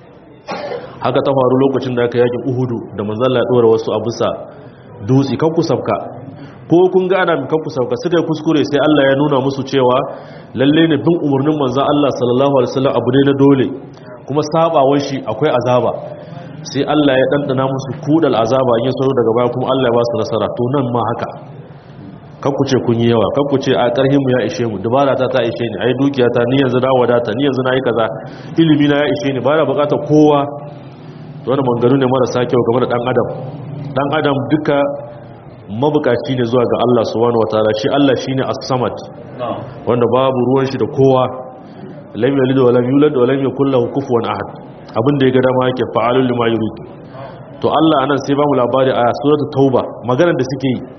haka ta faru lokacin da aka yakin Uhudu da manzo Allah ya dora wasu a bisa dutse kan ku sabka ko kun ga ana kan ku sabka suka kuskure sai Allah ya nuna musu cewa lalle ne bin umarnin manzo Allah sallallahu alaihi wasallam abu ne na dole kuma sabawar shi akwai azaba sai Allah ya dandana musu kudal azaba in ya sauro daga baya kuma Allah ya ba su nasara to nan ma haka kan ku ce kun yi yawa kan ku ce a karhin mu ya ishe mu dubara ta ta ishe ni ai dukiya ta ni yanzu na wadata ni yanzu na yi kaza ilimi na ya ishe ni ba na bukatar kowa to wannan mangaru ne marasa kyau game da dan adam dan adam duka mabukaci ne zuwa ga Allah subhanahu wataala shi Allah shine as-samad wanda babu ruwan shi da kowa lam yalid wa lam yulad wa lam yakul lahu kufuwan ahad abin da ya ga dama yake fa'alul lima yurid to Allah anan sai ba mu labari a suratul tauba maganar da suke yi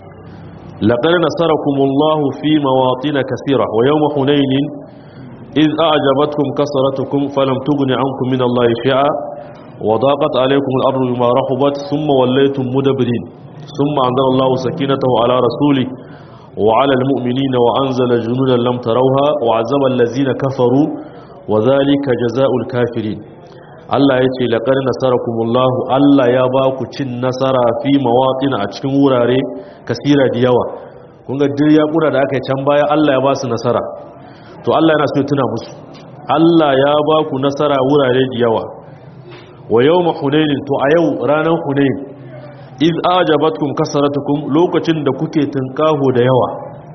laqad nasarakumullahu fi mawatin kaseera wa yawma hunain إذ أعجبتكم كسرتكم فلم تغن عنكم من الله شيئا وضاقت عليكم الأرض بما رحبت ثم وليتم مدبرين ثم أنزل الله سكينته على رسوله وعلى المؤمنين وأنزل جنودا لم تروها وعذب الذين كفروا وذلك جزاء الكافرين Allah ya ce laƙar nasarakumullahu Allah ya ba ku cin nasara fi mawaƙin a cikin wurare kasira da yawa kun ga duk yaƙuna da aka yi can baya Allah ya ba su nasara to Allah yana so ya tuna musu Allah ya ba ku nasara wurare da yawa wa yawma hunainin to a yau ranar hunain iz ajabatkum kasaratukum lokacin da kuke tunkaho da yawa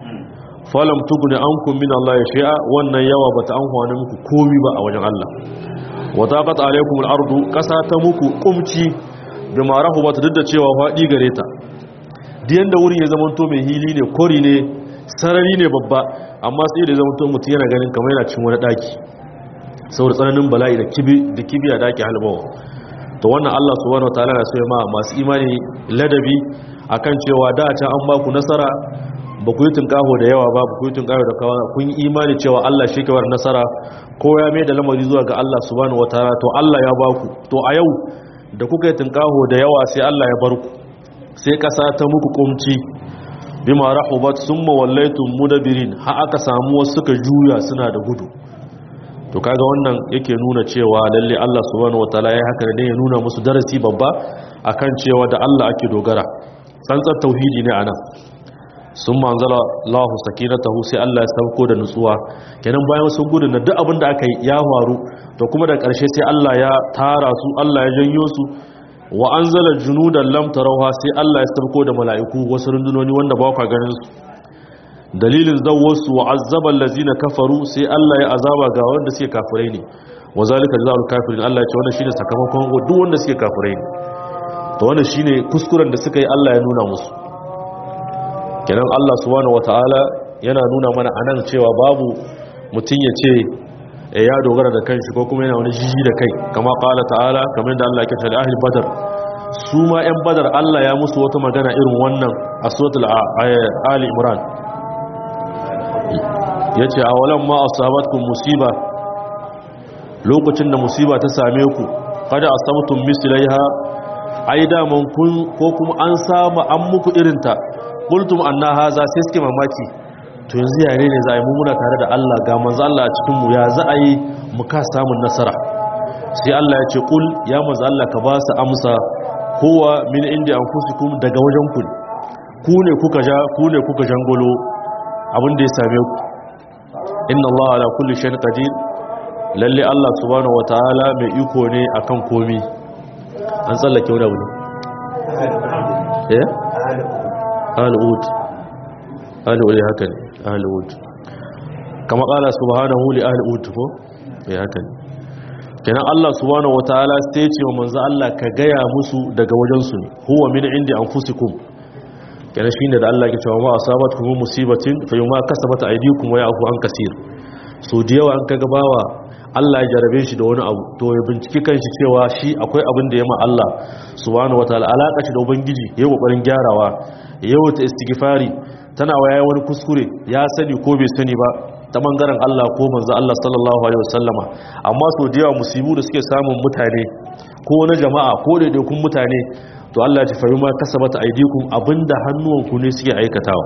falam tugni ankum min Allah shay'a wannan yawa bata amfana muku komi ba a wajen Allah wa taqat alaykum al-ardu kasa ta muku kumci bima rahubat duk da cewa fadi gare ta diyan da wurin ya zamanto mai hili ne kori ne sarari ne babba amma sai da zamanto mutum yana ganin kamar yana cin wani daki saboda tsananin bala'i da kibi da kibiya daki halbawa to wannan Allah subhanahu wataala na so ma masu imani ladabi akan cewa da can an ba ku nasara ba ku yi tunkaho da yawa ba ba ku yi tunkaho da kawa kun yi imani cewa Allah shi kawar nasara ko ya mai da lamari zuwa ga Allah subhanahu wataala to Allah ya ba ku to a yau da kuka yi tunkaho da yawa sai Allah ya bar ku sai kasa ta muku kumci bima rahubat summa wallaytum mudabirin ha aka samu wasu suka juya suna da gudu to kaga wannan yake nuna cewa lalle Allah subhanahu wataala ya haka ne ya nuna musu darasi babba akan cewa da Allah ake dogara tsantsar tauhidi ne anan sun manzala Allah sakinatahu sai Allah ya sauko da nutsuwa kenan bayan sun gudu na duk abin da aka yi ya faru to kuma da ƙarshe sai Allah ya tara su Allah ya janyo su wa anzala junudan lam tarawha sai Allah ya sauko da mala'iku wasu rundunoni wanda ba ku ganin su dalilin zawwasu wa azzaba allazina kafaru sai Allah ya azaba ga wanda suke kafirai ne wa zalika jazaa'ul kafirin Allah ya ce wannan shine sakamakon duk wanda suke kafirai ne to wannan shine kuskuren da suka yi Allah ya nuna musu kenan Allah subhanahu wataala yana nuna mana anan cewa babu mutun ya ce ya dogara da kanshi ko kuma yana wani jiji da kai kama qala ta'ala kamar da Allah ya ce ahli badar su ma yan badar Allah ya musu wata magana irin wannan a suratul ali imran yace awalan ma asabatkum musiba lokacin da musiba ta same ku kada asabtum mislaiha ai da man kun ko kuma an samu an muku irinta qultum anna haza sai suke mamaki to yanzu yare ne za a yi mummuna tare da Allah ga manzo Allah a cikin mu ya za a yi mu ka samun nasara sai Allah ya ce kul ya manzo Allah ka ba su amsa kowa min inda anfusikum daga wajen ku ku ne kuka ja ku ne kuka jangolo abin da ya same ku inna Allah ala kulli shay'in qadir lalle Allah subhanahu wataala mai iko ne akan komi an tsallake wani abu ne eh al'ud al'ud haka ne al'ud kama kala subhanahu li al'ud ko ya haka ne kenan Allah subhanahu wataala sai ce wa manzo Allah ka gaya musu daga wajen su ne huwa min indi anfusikum kenan shine da Allah ke cewa ma asabatkum musibatin fa yuma kasabat aydikum wa ya'fu an kaseer so da yawa an kaga bawa Allah ya jarabe shi da wani abu to ya binciki kanshi cewa shi akwai abin da ya ma Allah subhanahu wataala alaka shi da ubangiji ya kokarin gyarawa yau ta istighfari tana waya wani kuskure ya sani ko bai sani ba ta bangaren Allah ko manzo Allah sallallahu alaihi wasallama amma so da yawa musibu da suke samun mutane ko na jama'a ko daidaikun mutane to Allah ya fayi ma kasabata aidikum abinda hannuwanku ne suke aikatawa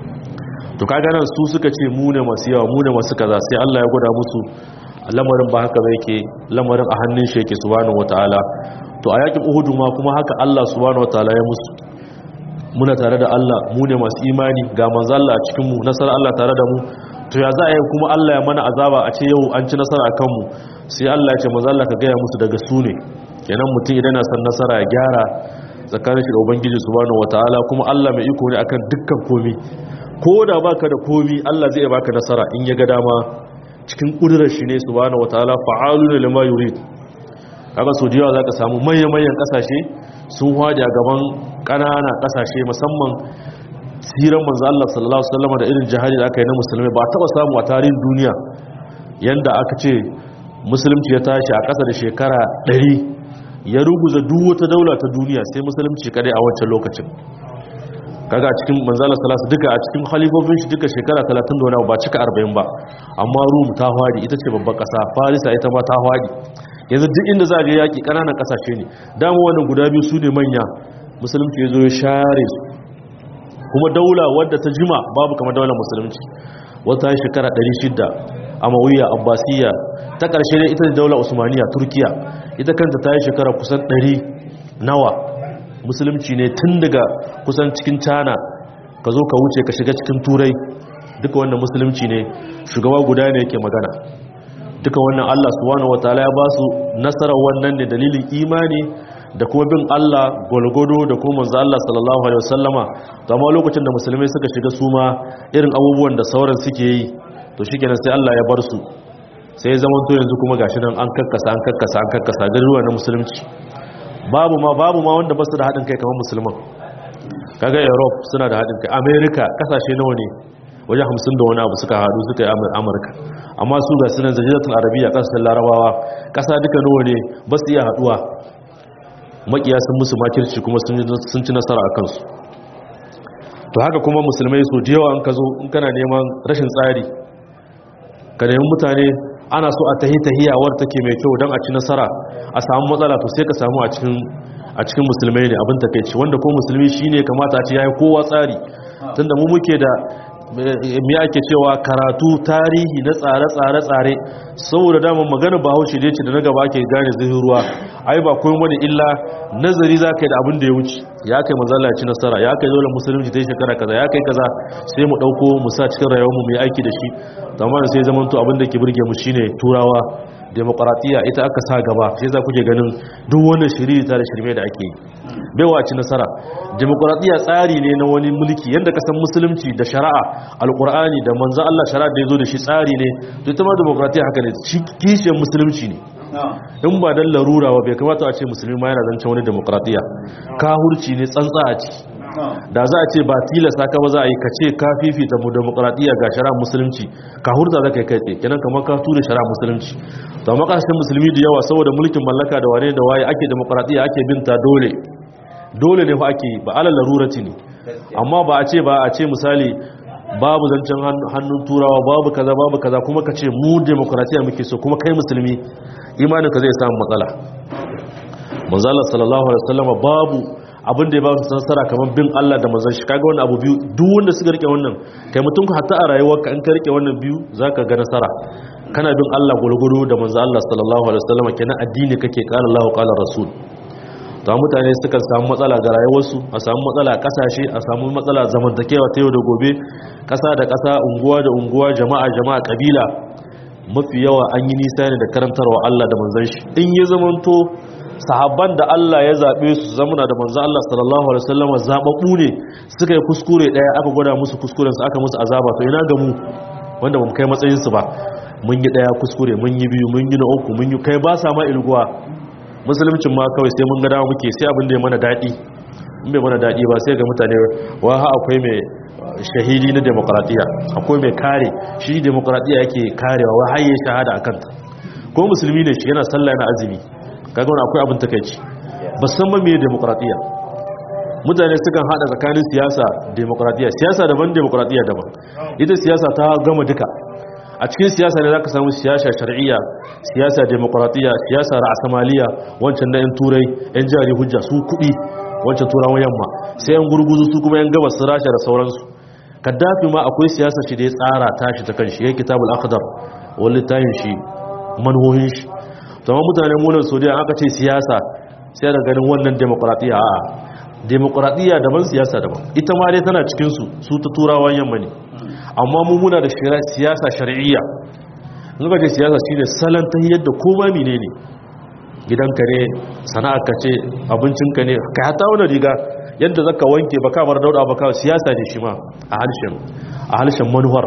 to kaga nan su suka ce mu ne masu yawa mu ne masu kaza sai Allah ya gwada musu lamarin ba haka ba yake lamarin a hannun shi yake subhanahu wataala to a yakin uhudu ma kuma haka Allah subhanahu wataala ya musu muna tare da Allah mu ne masu imani ga manzo Allah a cikin mu nasara Allah tare da mu to ya za a yi kuma Allah ya mana azaba a ce yau an ci nasara a kanmu sai Allah ya ce manzo Allah ka gaya musu daga su ne kenan mutum idan yana son nasara ya gyara tsakanin shi da ubangiji subhanahu wataala kuma Allah mai iko ne akan dukkan komi ko da baka da komi Allah zai baka nasara in ya ga dama cikin kudurar shi ne subhanahu wataala fa'aluna lima yurid kaga so jiya zaka samu manyan kasashe sun hwaje a gaban ƙananan kasashe musamman siran manzo Allah sallallahu alaihi wasallam da irin jihadi da aka yi na musulmai ba taba samu a tarihin duniya yanda aka ce musulunci ya tashi a ƙasa da shekara 100 ya ruguza duk wata daula ta duniya sai musulunci kadai a wancan lokacin kaga a cikin manzala salasa duka a cikin halifofin shi duka shekara 30 da wani ba cika 40 ba amma rum ta hwadi ita ce babban kasa farisa ita ma ta hwadi yanzu duk inda za a je yaki kananan kasashe ne dama wannan guda biyu su ne manya musulunci ya zo ya share su kuma daula wadda ta jima babu kamar daular musulunci wata shekara 600 amawiya abbasiya ta ƙarshe ne ita da daular usmaniya turkiya ita kanta ta yi shekara kusan 100 nawa musulunci ne tun daga kusan cikin cana ka zo ka wuce ka shiga cikin turai duka wannan musulunci ne shugaba guda ne yake magana duka wannan allah subhanahu wataala ya ba su nasarar wannan ne dalilin imani da kuma bin allah gwalgwado da kuma manzo allah sallallahu alaihi wasallama to amma lokacin da musulmai suka shiga su ma irin abubuwan da sauran suke yi to shikenan sai allah ya bar su sai zaman to yanzu kuma gashi nan an kakkasa an kakkasa an kakkasa garuruwa na musulunci babu ma babu ma wanda ba su da haɗin kai kamar musulman kaga europe suna da haɗin kai america kasashe nawa ne wajen hamsin da wani abu suka haɗu suka yi amurka amma su ga sunan zajiratun arabiya ƙasashen larabawa ƙasa duka nawa ne ba su iya haɗuwa makiya sun musu makirci kuma sun ci nasara a kansu to haka kuma musulmai so da yawa an ka zo in kana neman rashin tsari ka nemi mutane ana so a tahi tahiyawar take mai kyau don a ci nasara a samu matsala to sai ka samu a cikin a cikin musulmai ne abin takeici wanda ko musulmi shine kamata a ce yayi kowa tsari tunda mu muke da me ake cewa karatu tarihi na tsare-tsare tsare saboda damar magana bahaushe da ce da na gaba ke gane zai ruwa ai ba koyi wani illa nazari za ka yi da abin da ya wuce ya kai manzala ci nasara ya kai dole musulunci ta yi shekara kaza ya kai kaza sai mu ɗauko mu sa cikin rayuwarmu mu yi aiki da shi amma sai zamanto abin da ke burge mu shine turawa demokaratiya ita aka sa gaba shi za kuke ganin duk wannan shiriri ta da shirme da ake yi baiwa ci nasara demokaratiya tsari ne na wani mulki yadda kasan musulunci da shari'a alkur'ani da manzan Allah shari'a da ya zo da shi tsari ne to ita ma demokaratiya haka ne shi kishiyar musulunci ne in ba dan larura ba bai kamata a ce musulmi ma yana zancen wani demokaratiya kahurci ne tsantsa a ciki da za a ce ba tilasta ka ba za a yi ka ce ka fifita mu demokradiyya ga shari'a musulunci ka hurta za ka yi kai tsaye kenan kamar ka tura shari'a musulunci to amma kasashen musulmi da yawa saboda mulkin mallaka da wane da waye ake demokradiyya ake binta dole dole ne fa ake ba alal larurati ne amma ba a ce ba a ce misali babu zancen hannun turawa babu kaza babu kaza kuma ka ce mu demokradiyya muke so kuma kai musulmi imanin ka zai samu matsala manzo Allah sallallahu alaihi wasallam babu abin da ya ba su nasara kamar bin Allah da manzon shi kaga wannan abu biyu duk wanda suka rike wannan kai mutum ka hatta a rayuwarka in ka rike wannan biyu zaka ga nasara kana bin Allah gurguru da manzon Allah sallallahu alaihi wasallam kenan addini kake qala Allah qala rasul to mutane suka samu matsala ga rayuwarsu a samu matsala kasashe a samu matsala zamantakewa ta yau da gobe kasa da kasa unguwa da unguwa jama'a jama'a kabila mafi yawa an yi nisa ne da karantarwa Allah da manzon shi in ya zamanto sahabban da Allah ya zaɓe su zamuna da manzo Allah sallallahu alaihi wasallam zababbu ne suka yi kuskure daya aka gwada musu kuskuren su aka musu azaba to ina ga mu wanda bamu kai matsayin su ba mun yi daya kuskure mun yi biyu mun yi na uku mun yi kai ba sa ma ilguwa musuluncin ma kawai sai mun ga dawo muke sai abin da ya mana dadi in bai mana dadi ba sai ga mutane wa ha akwai mai shahidi na demokradiya akwai mai kare shi demokradiya yake karewa wa haye shahada akan ta ko musulmi ne shi yana sallah yana azumi kaga wani akwai abin takaici ba san ba me demokradiya mutane sukan hada tsakanin siyasa demokradiya siyasa daban demokradiya daban ita siyasa ta gama duka a cikin siyasa ne zaka samu siyasa shar'iyya siyasa demokradiya siyasa ra'asamaliya wancan na yan turai yan jari hujja su kudi wancan turawan yamma sai yan gurguzu su kuma yan gabas su rasha da sauransu kaddafi ma akwai siyasa shi da ya tsara tashi ta kanshi ya kitabul akhdar wani tayin shi manhohin shi tamam mutane munan saudiya aka ce siyasa sai da ganin wannan demokradiyya a demokradiyya daban siyasa daban ita ma dai tana cikinsu su ta turawan yamma ne amma mu muna da siyasa shari'iyya zuka ce siyasa shine salon ta yadda koma mine ne gidanka ne sana'arka ce abincinka ne ka hata wani riga yadda zaka wanke ba kamar dauda ba kawai siyasa ne shi ma a halshen a halshen manuwar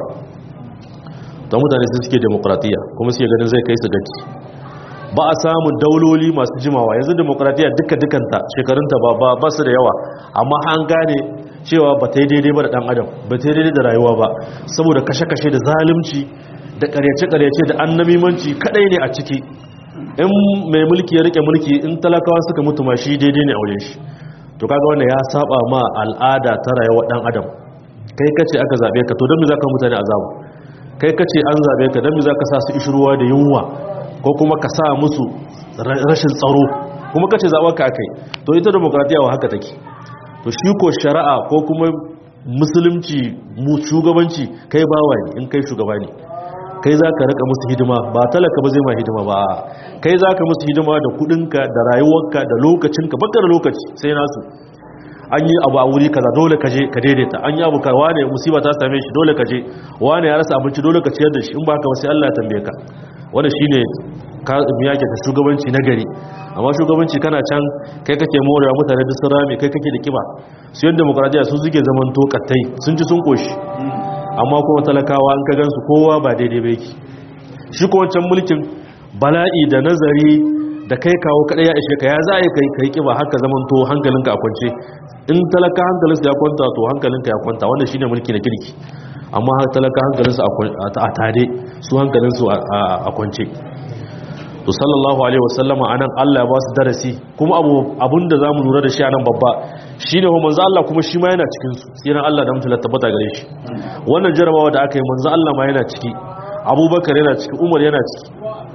ta mutane su suke demokradiyya kuma suke ganin zai kai su gaci ba a samun dauloli masu jimawa yanzu demokradiyya duka dukanta shekarunta ba ba ba su da yawa amma an gane cewa ba ta yi daidai ba da dan adam ba ta yi daidai da rayuwa ba saboda kashe-kashe da zalunci da karyace-karyace da annamimanci kadai ne a ciki in mai mulki ya rike mulki in talakawa suka mutu ma shi daidai ne a wajen shi to kaga wannan ya saba ma al'ada ta rayuwar dan adam kai kace aka zabe ka to don me zaka mutane azabu kai kace an zabe ka don me zaka sa su ishruwa da yunwa ko kuma ka sa musu rashin tsaro kuma kace zaɓar ka kai to ita demokratiya wa haka take to shi ko shari'a ko kuma musulunci mu shugabanci kai bawa ne in kai shugaba ne kai za ka rika musu hidima ba talaka ba zai ma hidima ba kai za ka musu hidima da kudinka da rayuwarka da lokacinka baka da lokaci sai nasu an yi abu a wuri kaza dole ka je ka daidaita an yi abu ka wane musiba ta same shi dole ka je wane ya rasa abinci dole ka ciyar da shi in ba ka ba sai Allah ya tambaye ka wanda shine ka miyake ta shugabanci na gari amma shugabanci kana can kai kake morewa mutane duk sun rame kai kake da kiba su yadda demokradiya su suke zaman tokattai sun ci sun koshi amma kuma talakawa an ka gansu kowa ba daidai ba yake shi ko wancan mulkin bala'i da nazari da kai kawo kadai ya ishe ka ya za a yi kai kai kiba haka zaman to hankalinka a kwance in talaka hankalinsa ya kwanta to hankalinka ya kwanta wannan shine mulki na kirki amma talaka hankalinsu a tare su hankalinsu a kwance to sallallahu alaihi wasallama anan Allah ya ba su darasi kuma abu abinda zamu lura da shi anan babba shine ho manzo Allah kuma shi ma yana cikin su tsiran Allah da mutunta tabbata gare shi wannan jarabawa da aka yi manzo Allah ma yana ciki Abubakar yana ciki Umar yana ciki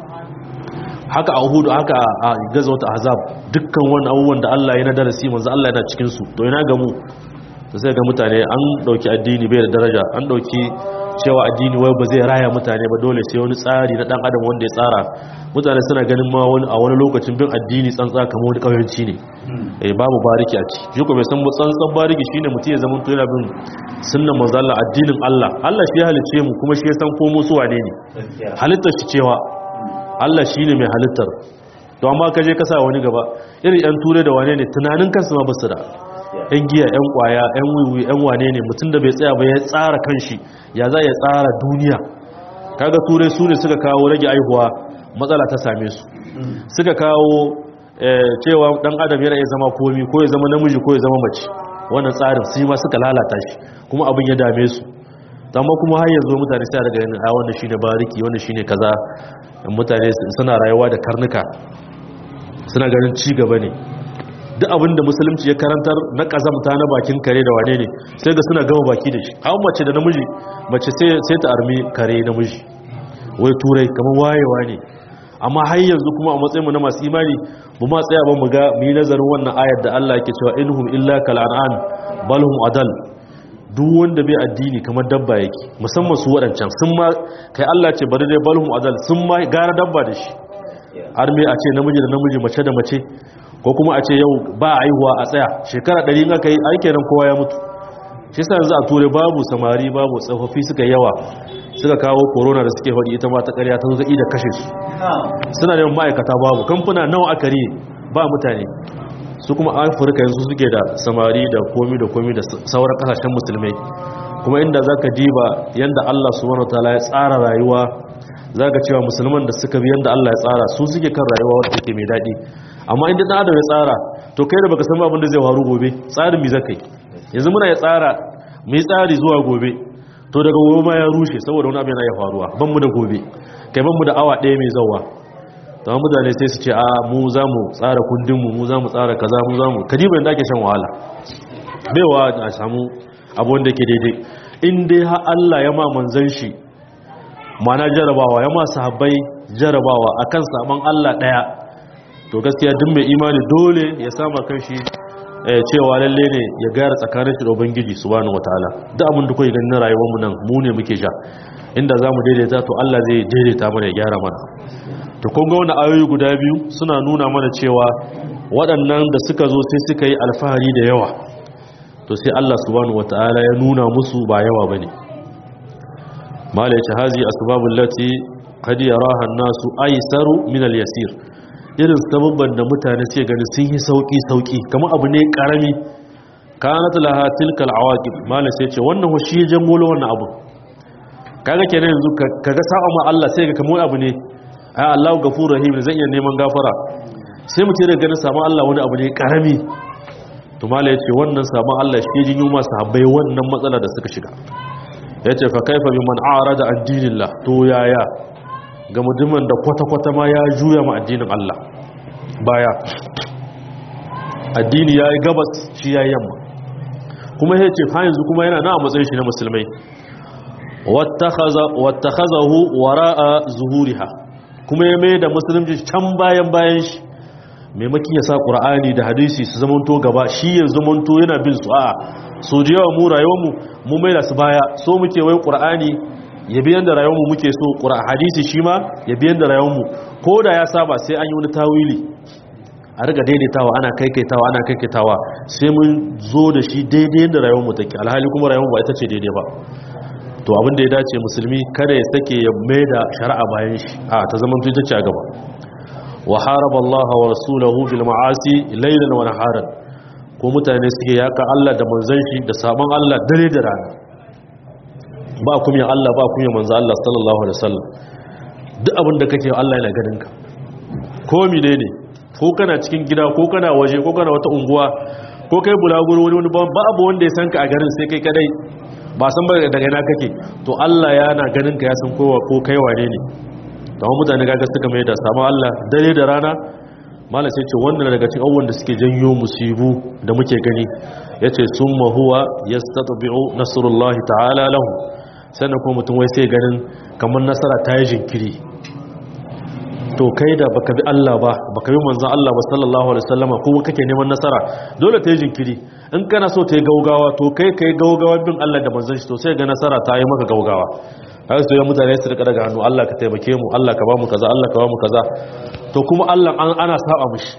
haka a Uhud haka a gazawat Ahzab dukkan wannan abubuwan da Allah ya na darasi manzo Allah yana cikin su to ina ga mu to sai ga mutane an dauki addini bai da daraja an dauki cewa addini wai ba zai raya mutane ba dole sai wani tsari na dan adam wanda ya tsara mutane suna ganin ma wani a wani lokacin bin addini tsantsa kamar wani kauyanci ne eh babu bariki a ci shi ko bai san tsantsan bariki shine mutum ya zama to yana bin sunnan manzo Allah addinin Allah Allah shi ya halice mu kuma shi ya san ko mu su wane ne halittar shi cewa Allah shine mai halittar to amma ka je ka sa wani gaba irin yan ture da wane ne tunanin kansu ma basu da yan giya yan kwaya yan wiwi yan wane ne mutum da bai tsaya ba ya tsara kanshi ya za ya tsara duniya kaga turai su ne suka kawo rage aihuwa matsala ta same su suka kawo cewa dan adam yana iya zama komi ko ya zama namiji ko ya zama mace wannan tsarin su ma suka lalata shi kuma abin ya dame su amma kuma har yanzu mutane sai daga yin a wannan shine bariki wannan shine kaza mutane suna rayuwa da karnuka suna ganin ci gaba ne duk abin da musulunci ya karantar na kazamta na bakin kare da wane ne sai ga suna gama baki da shi hawan mace da namiji mace sai ta armi kare namiji wai turai kamar wayewa ne amma har yanzu kuma a matsayinmu na masu imani bu ma tsaya ba mu ga mu yi nazarin wannan ayar da Allah yake cewa inhum illa kal an'am bal hum adal duk wanda bai addini kamar dabba yake musamman su wadancan sun ma kai Allah ce bari dai bal hum adal sun ma gara dabba da shi har me a ce namiji da namiji mace da mace ko kuma a ce yau ba a aihuwa a tsaya shekara ɗari in aka yi aike nan kowa ya mutu shi sa yanzu a ture babu samari babu tsofaffi suka yawa suka kawo corona da suke faɗi ita ma ta ƙarya ta zai da kashe su suna neman ma'aikata babu kamfuna nawa aka riye ba mutane su kuma afirka yanzu suke da samari da komi da komi da sauran kasashen musulmai kuma inda za ka diba yadda allah subhanahu wa ta'ala ya tsara rayuwa za ka cewa musulman da suka bi yadda allah ya tsara su suke kan rayuwa wadda take mai daɗi amma inda ɗan adam ya tsara to kai da baka san abin da zai faru gobe tsarin mi zaka yi yanzu muna ya tsara mu yi tsari zuwa gobe to daga gobe ma ya rushe saboda wani abin yana ya faruwa ban mu da gobe kai ban mu da awa ɗaya mai zawa to amma mutane sai su ce a mu za mu tsara kundin mu mu za mu tsara kaza mu za mu kadiba yadda ake shan wahala baiwa a samu abu wanda ke daidai in dai har Allah ya ma manzan shi mana jarabawa ya ma sahabbai jarabawa akan saman Allah ɗaya to gaskiya duk mai imani dole ya sama kanshi cewa lalle ne ya gara tsakanin shi da ubangiji subhanahu wataala duk abin da kuke ganin na rayuwar mu nan mu ne muke sha inda zamu daidaita to Allah zai daidaita mana ya gyara mana to kun ga wannan ayoyi guda biyu suna nuna mana cewa waɗannan da suka zo sai suka yi alfahari da yawa to sai Allah subhanahu wataala ya nuna musu ba yawa bane malai ce hazi asbabul lati qad yaraha an-nasu aysaru min al-yasir irin sababban da mutane ce gani sun yi sauki-sauki kamar abu ne karami kanat laha tilkal awaqib malai sai ce wannan ho shi jangolo wannan abu kaga kenan yanzu kaga sa'a ma Allah sai ga kamar abu ne ai Allahu gafurur rahim zan iya neman gafara sai mu ce da ganin samu Allah wani abu ne karami to malai yace wannan samu Allah shi jin yuma sahabbai wannan matsala da suka shiga yace fa kaifa biman a'rada an dinillah to yaya ga mutumin da kwata-kwata ma ya juya ma addinin Allah baya addini ya yi gabas shi ya yamma kuma ya ce ha yanzu kuma yana na a matsayin shi na musulmai wattakhazahu wara'a zuhuriha kuma ya mai da musulunci can bayan bayan shi maimakin ya sa ƙura'ani da hadisi su zamanto gaba shi ya zamanto yana bin su a so da yawa mu rayuwarmu mu mai da su baya so muke wai ƙura'ani ya biyan da rayuwarmu muke so ƙura hadisi shi ma ya biyan da rayuwarmu ko da ya saba sai an yi wani tawili a riga daidaitawa ana kaikaitawa ana kaikaitawa sai mun zo da shi daidai da rayuwarmu take alhali kuma rayuwarmu ba ita ce daidai ba to abin da ya dace musulmi kada ya sake ya mai da shari'a bayan shi a ta zama ita ce a gaba wa haraba Allah wa rasulahu bil ma'asi laylan wa naharan ko mutane suke yaka Allah da manzon shi da sabon Allah dare da rana ba kuma Allah ba kuma manzo Allah sallallahu alaihi wasallam duk abin da kake Allah yana ganin ka ko mine ne ko kana cikin gida ko kana waje ko kana wata unguwa ko kai bulaguro wani wani ba abu wanda ya san ka a garin sai kai kadai ba san ba daga ina kake to Allah yana ganin ka ya san kowa ko kai wane ne amma mutane kaga suka mai da samu Allah dare da rana malam sai ce wannan daga cikin abubuwan da suke janyo musibu da muke gani yace summa huwa yastatbi'u nasrullahi ta'ala lahu sannan kuma mutum wai sai ganin kamar nasara ta yi jinkiri to kai da baka bi Allah ba baka bi manzon Allah ba sallallahu alaihi wasallama kuma kake neman nasara dole ta yi jinkiri in kana so ta yi gaugawa to kai kai gaugawa bin Allah da manzon shi to sai ga nasara ta yi maka gaugawa haka su yi mutane su rika daga hannu Allah ka taimake mu Allah ka ba mu kaza Allah ka ba mu kaza to kuma Allah ana saba mishi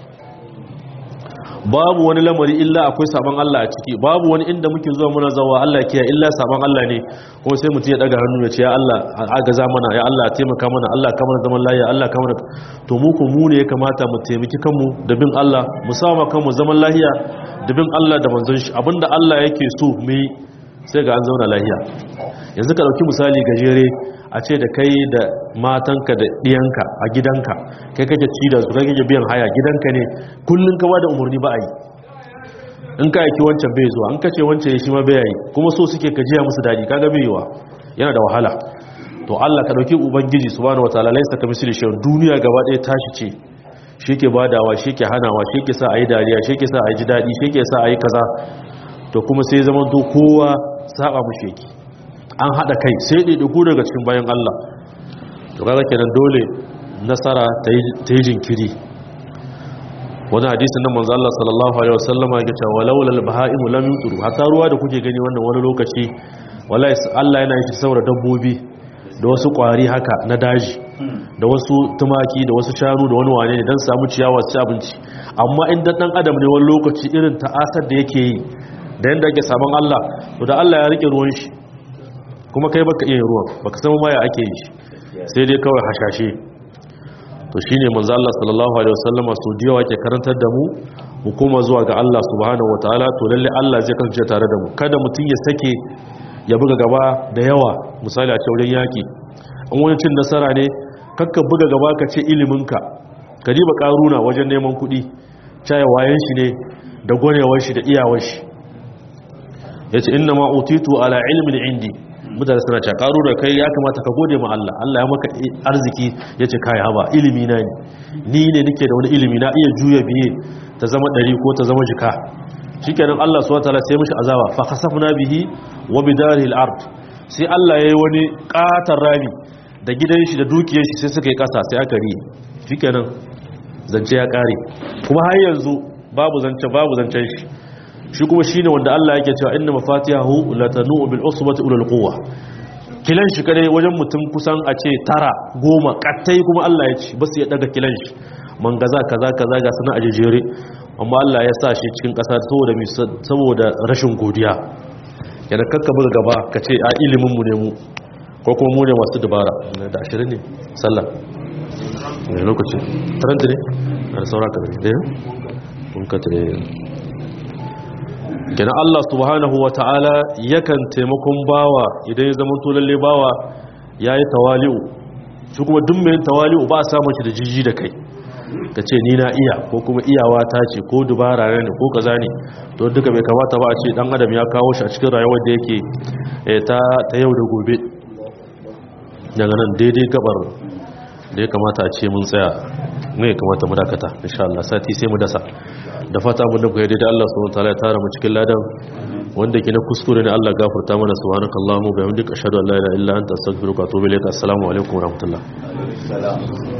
babu wani lamari illa akwai saban Allah a ciki babu wani inda muke zuwa muna zawa Allah kiya illa saban Allah ne kuma sai mutum ya daga hannu ya ce ya Allah agaza mana ya Allah taimaka mana Allah ka mana zaman lafiya Allah ka mana to mu ku mu ne ya kamata mu taimaki kanmu da bin Allah mu sama kanmu zaman lafiya da bin Allah da manzon shi abinda Allah yake so mu yi sai ga an zauna lafiya yanzu ka dauki misali gajere a ce da kai da matanka da ɗiyanka a gidanka kai kake ci da su kai kake biyan haya gidanka ne kullum ka bada umarni ba a yi in ka aiki wancan bai zuwa in ka ce wancan ya shi ma bai yi kuma so suke ka jiya musu daɗi kaga bai yiwa yana da wahala to Allah ka dauki ubangiji subhanahu wataala laisa ka misali shi duniya gaba ɗaya tashi ce shi ke badawa shi ke hanawa shi ke sa a yi dariya shi ke sa a yi ji daɗi shi ke sa a yi kaza to kuma sai zaman to kowa saba mu sheki an haɗa kai sai ɗaiɗaiku daga cikin bayan Allah to kaga kenan dole nasara ta yi jinkiri wani hadisin nan manzo Allah sallallahu alaihi wasallama ya ce walaula al-bahaimu lam yutru hatta ruwa da kuke gani wannan wani lokaci wallahi Allah yana yi saboda dabbobi da wasu kwari haka na daji da wasu tumaki da wasu shanu da wani wane ne dan samu ciyawa su abinci amma in dan adam ne wani lokaci irin ta'asar da yake yi da yanda ake saman Allah to da Allah ya rike ruwan shi kuma kai baka iya ruwan baka san ma ya ake yi sai dai kawai hashashe to shine manzo Allah sallallahu alaihi wasallama su diya wake karantar da mu mu koma zuwa ga Allah subhanahu wataala to lalle Allah zai kasance tare da mu kada mutun ya sake ya buga gaba da yawa misali a wurin yaki in wani cin nasara ne kakka buga gaba ka ce iliminka ka riba karuna wajen neman kuɗi caya wayan shi ne da gwanewar shi da iyawar shi yace inna ma utitu ala ilmin indi mutane suna ce karu da kai ya kamata ka gode ma Allah Allah ya maka arziki ya ce kai haba ilimi na ne ni ne nake da wani ilimi na iya juya biye ta zama ɗari ko ta zama jika shikenan Allah subhanahu wataala sai mishi azaba fa khasafna bihi wa bidarihi al-ard sai Allah yayi wani katar rami da gidan shi da dukiyar shi sai suka yi kasa sai aka ri shikenan zance ya kare kuma har yanzu babu zance babu zancen shi shi kuma shi ne wanda Allah yake cewa inna mafatihahu latanu bil usbati ulul quwwa kilan shi kadai wajen mutum kusan a ce tara goma kattai kuma Allah ya ci basu ya daga kilan shi mangaza kaza kaza ga sana a jejere amma Allah ya sa shi cikin kasa saboda saboda rashin godiya yana kakka buga gaba ka ce a ilimin mu ne mu ko kuma mu ne masu dubara da 20 ne sallah ne lokaci 30 ne da saura ka ne kun ka tare kenan Allah subhanahu wa ta'ala yakan taimakon bawa idan ya zama lalle bawa ya yi tawali'u shi kuma duk mai tawali'u ba a samun shi da jiji da kai ka ce ni na iya ko kuma iyawa ta ce ko dubara ne ko kaza ne to duka bai kamata ba a ce dan adam ya kawo shi a cikin rayuwar da yake ta ta yau da gobe daga nan daidai gabar da ya kamata a ce mun tsaya ne kamata mu dakata insha Allah sati sai mu dasa da fata mun da ku yadda Allah subhanahu wataala ya tara mu cikin ladan wanda ke na kuskure ne Allah gafarta mana subhanakallahumma wa bihamdika ashhadu an la ilaha illa anta astaghfiruka wa atubu ilaik assalamu alaikum wa rahmatullah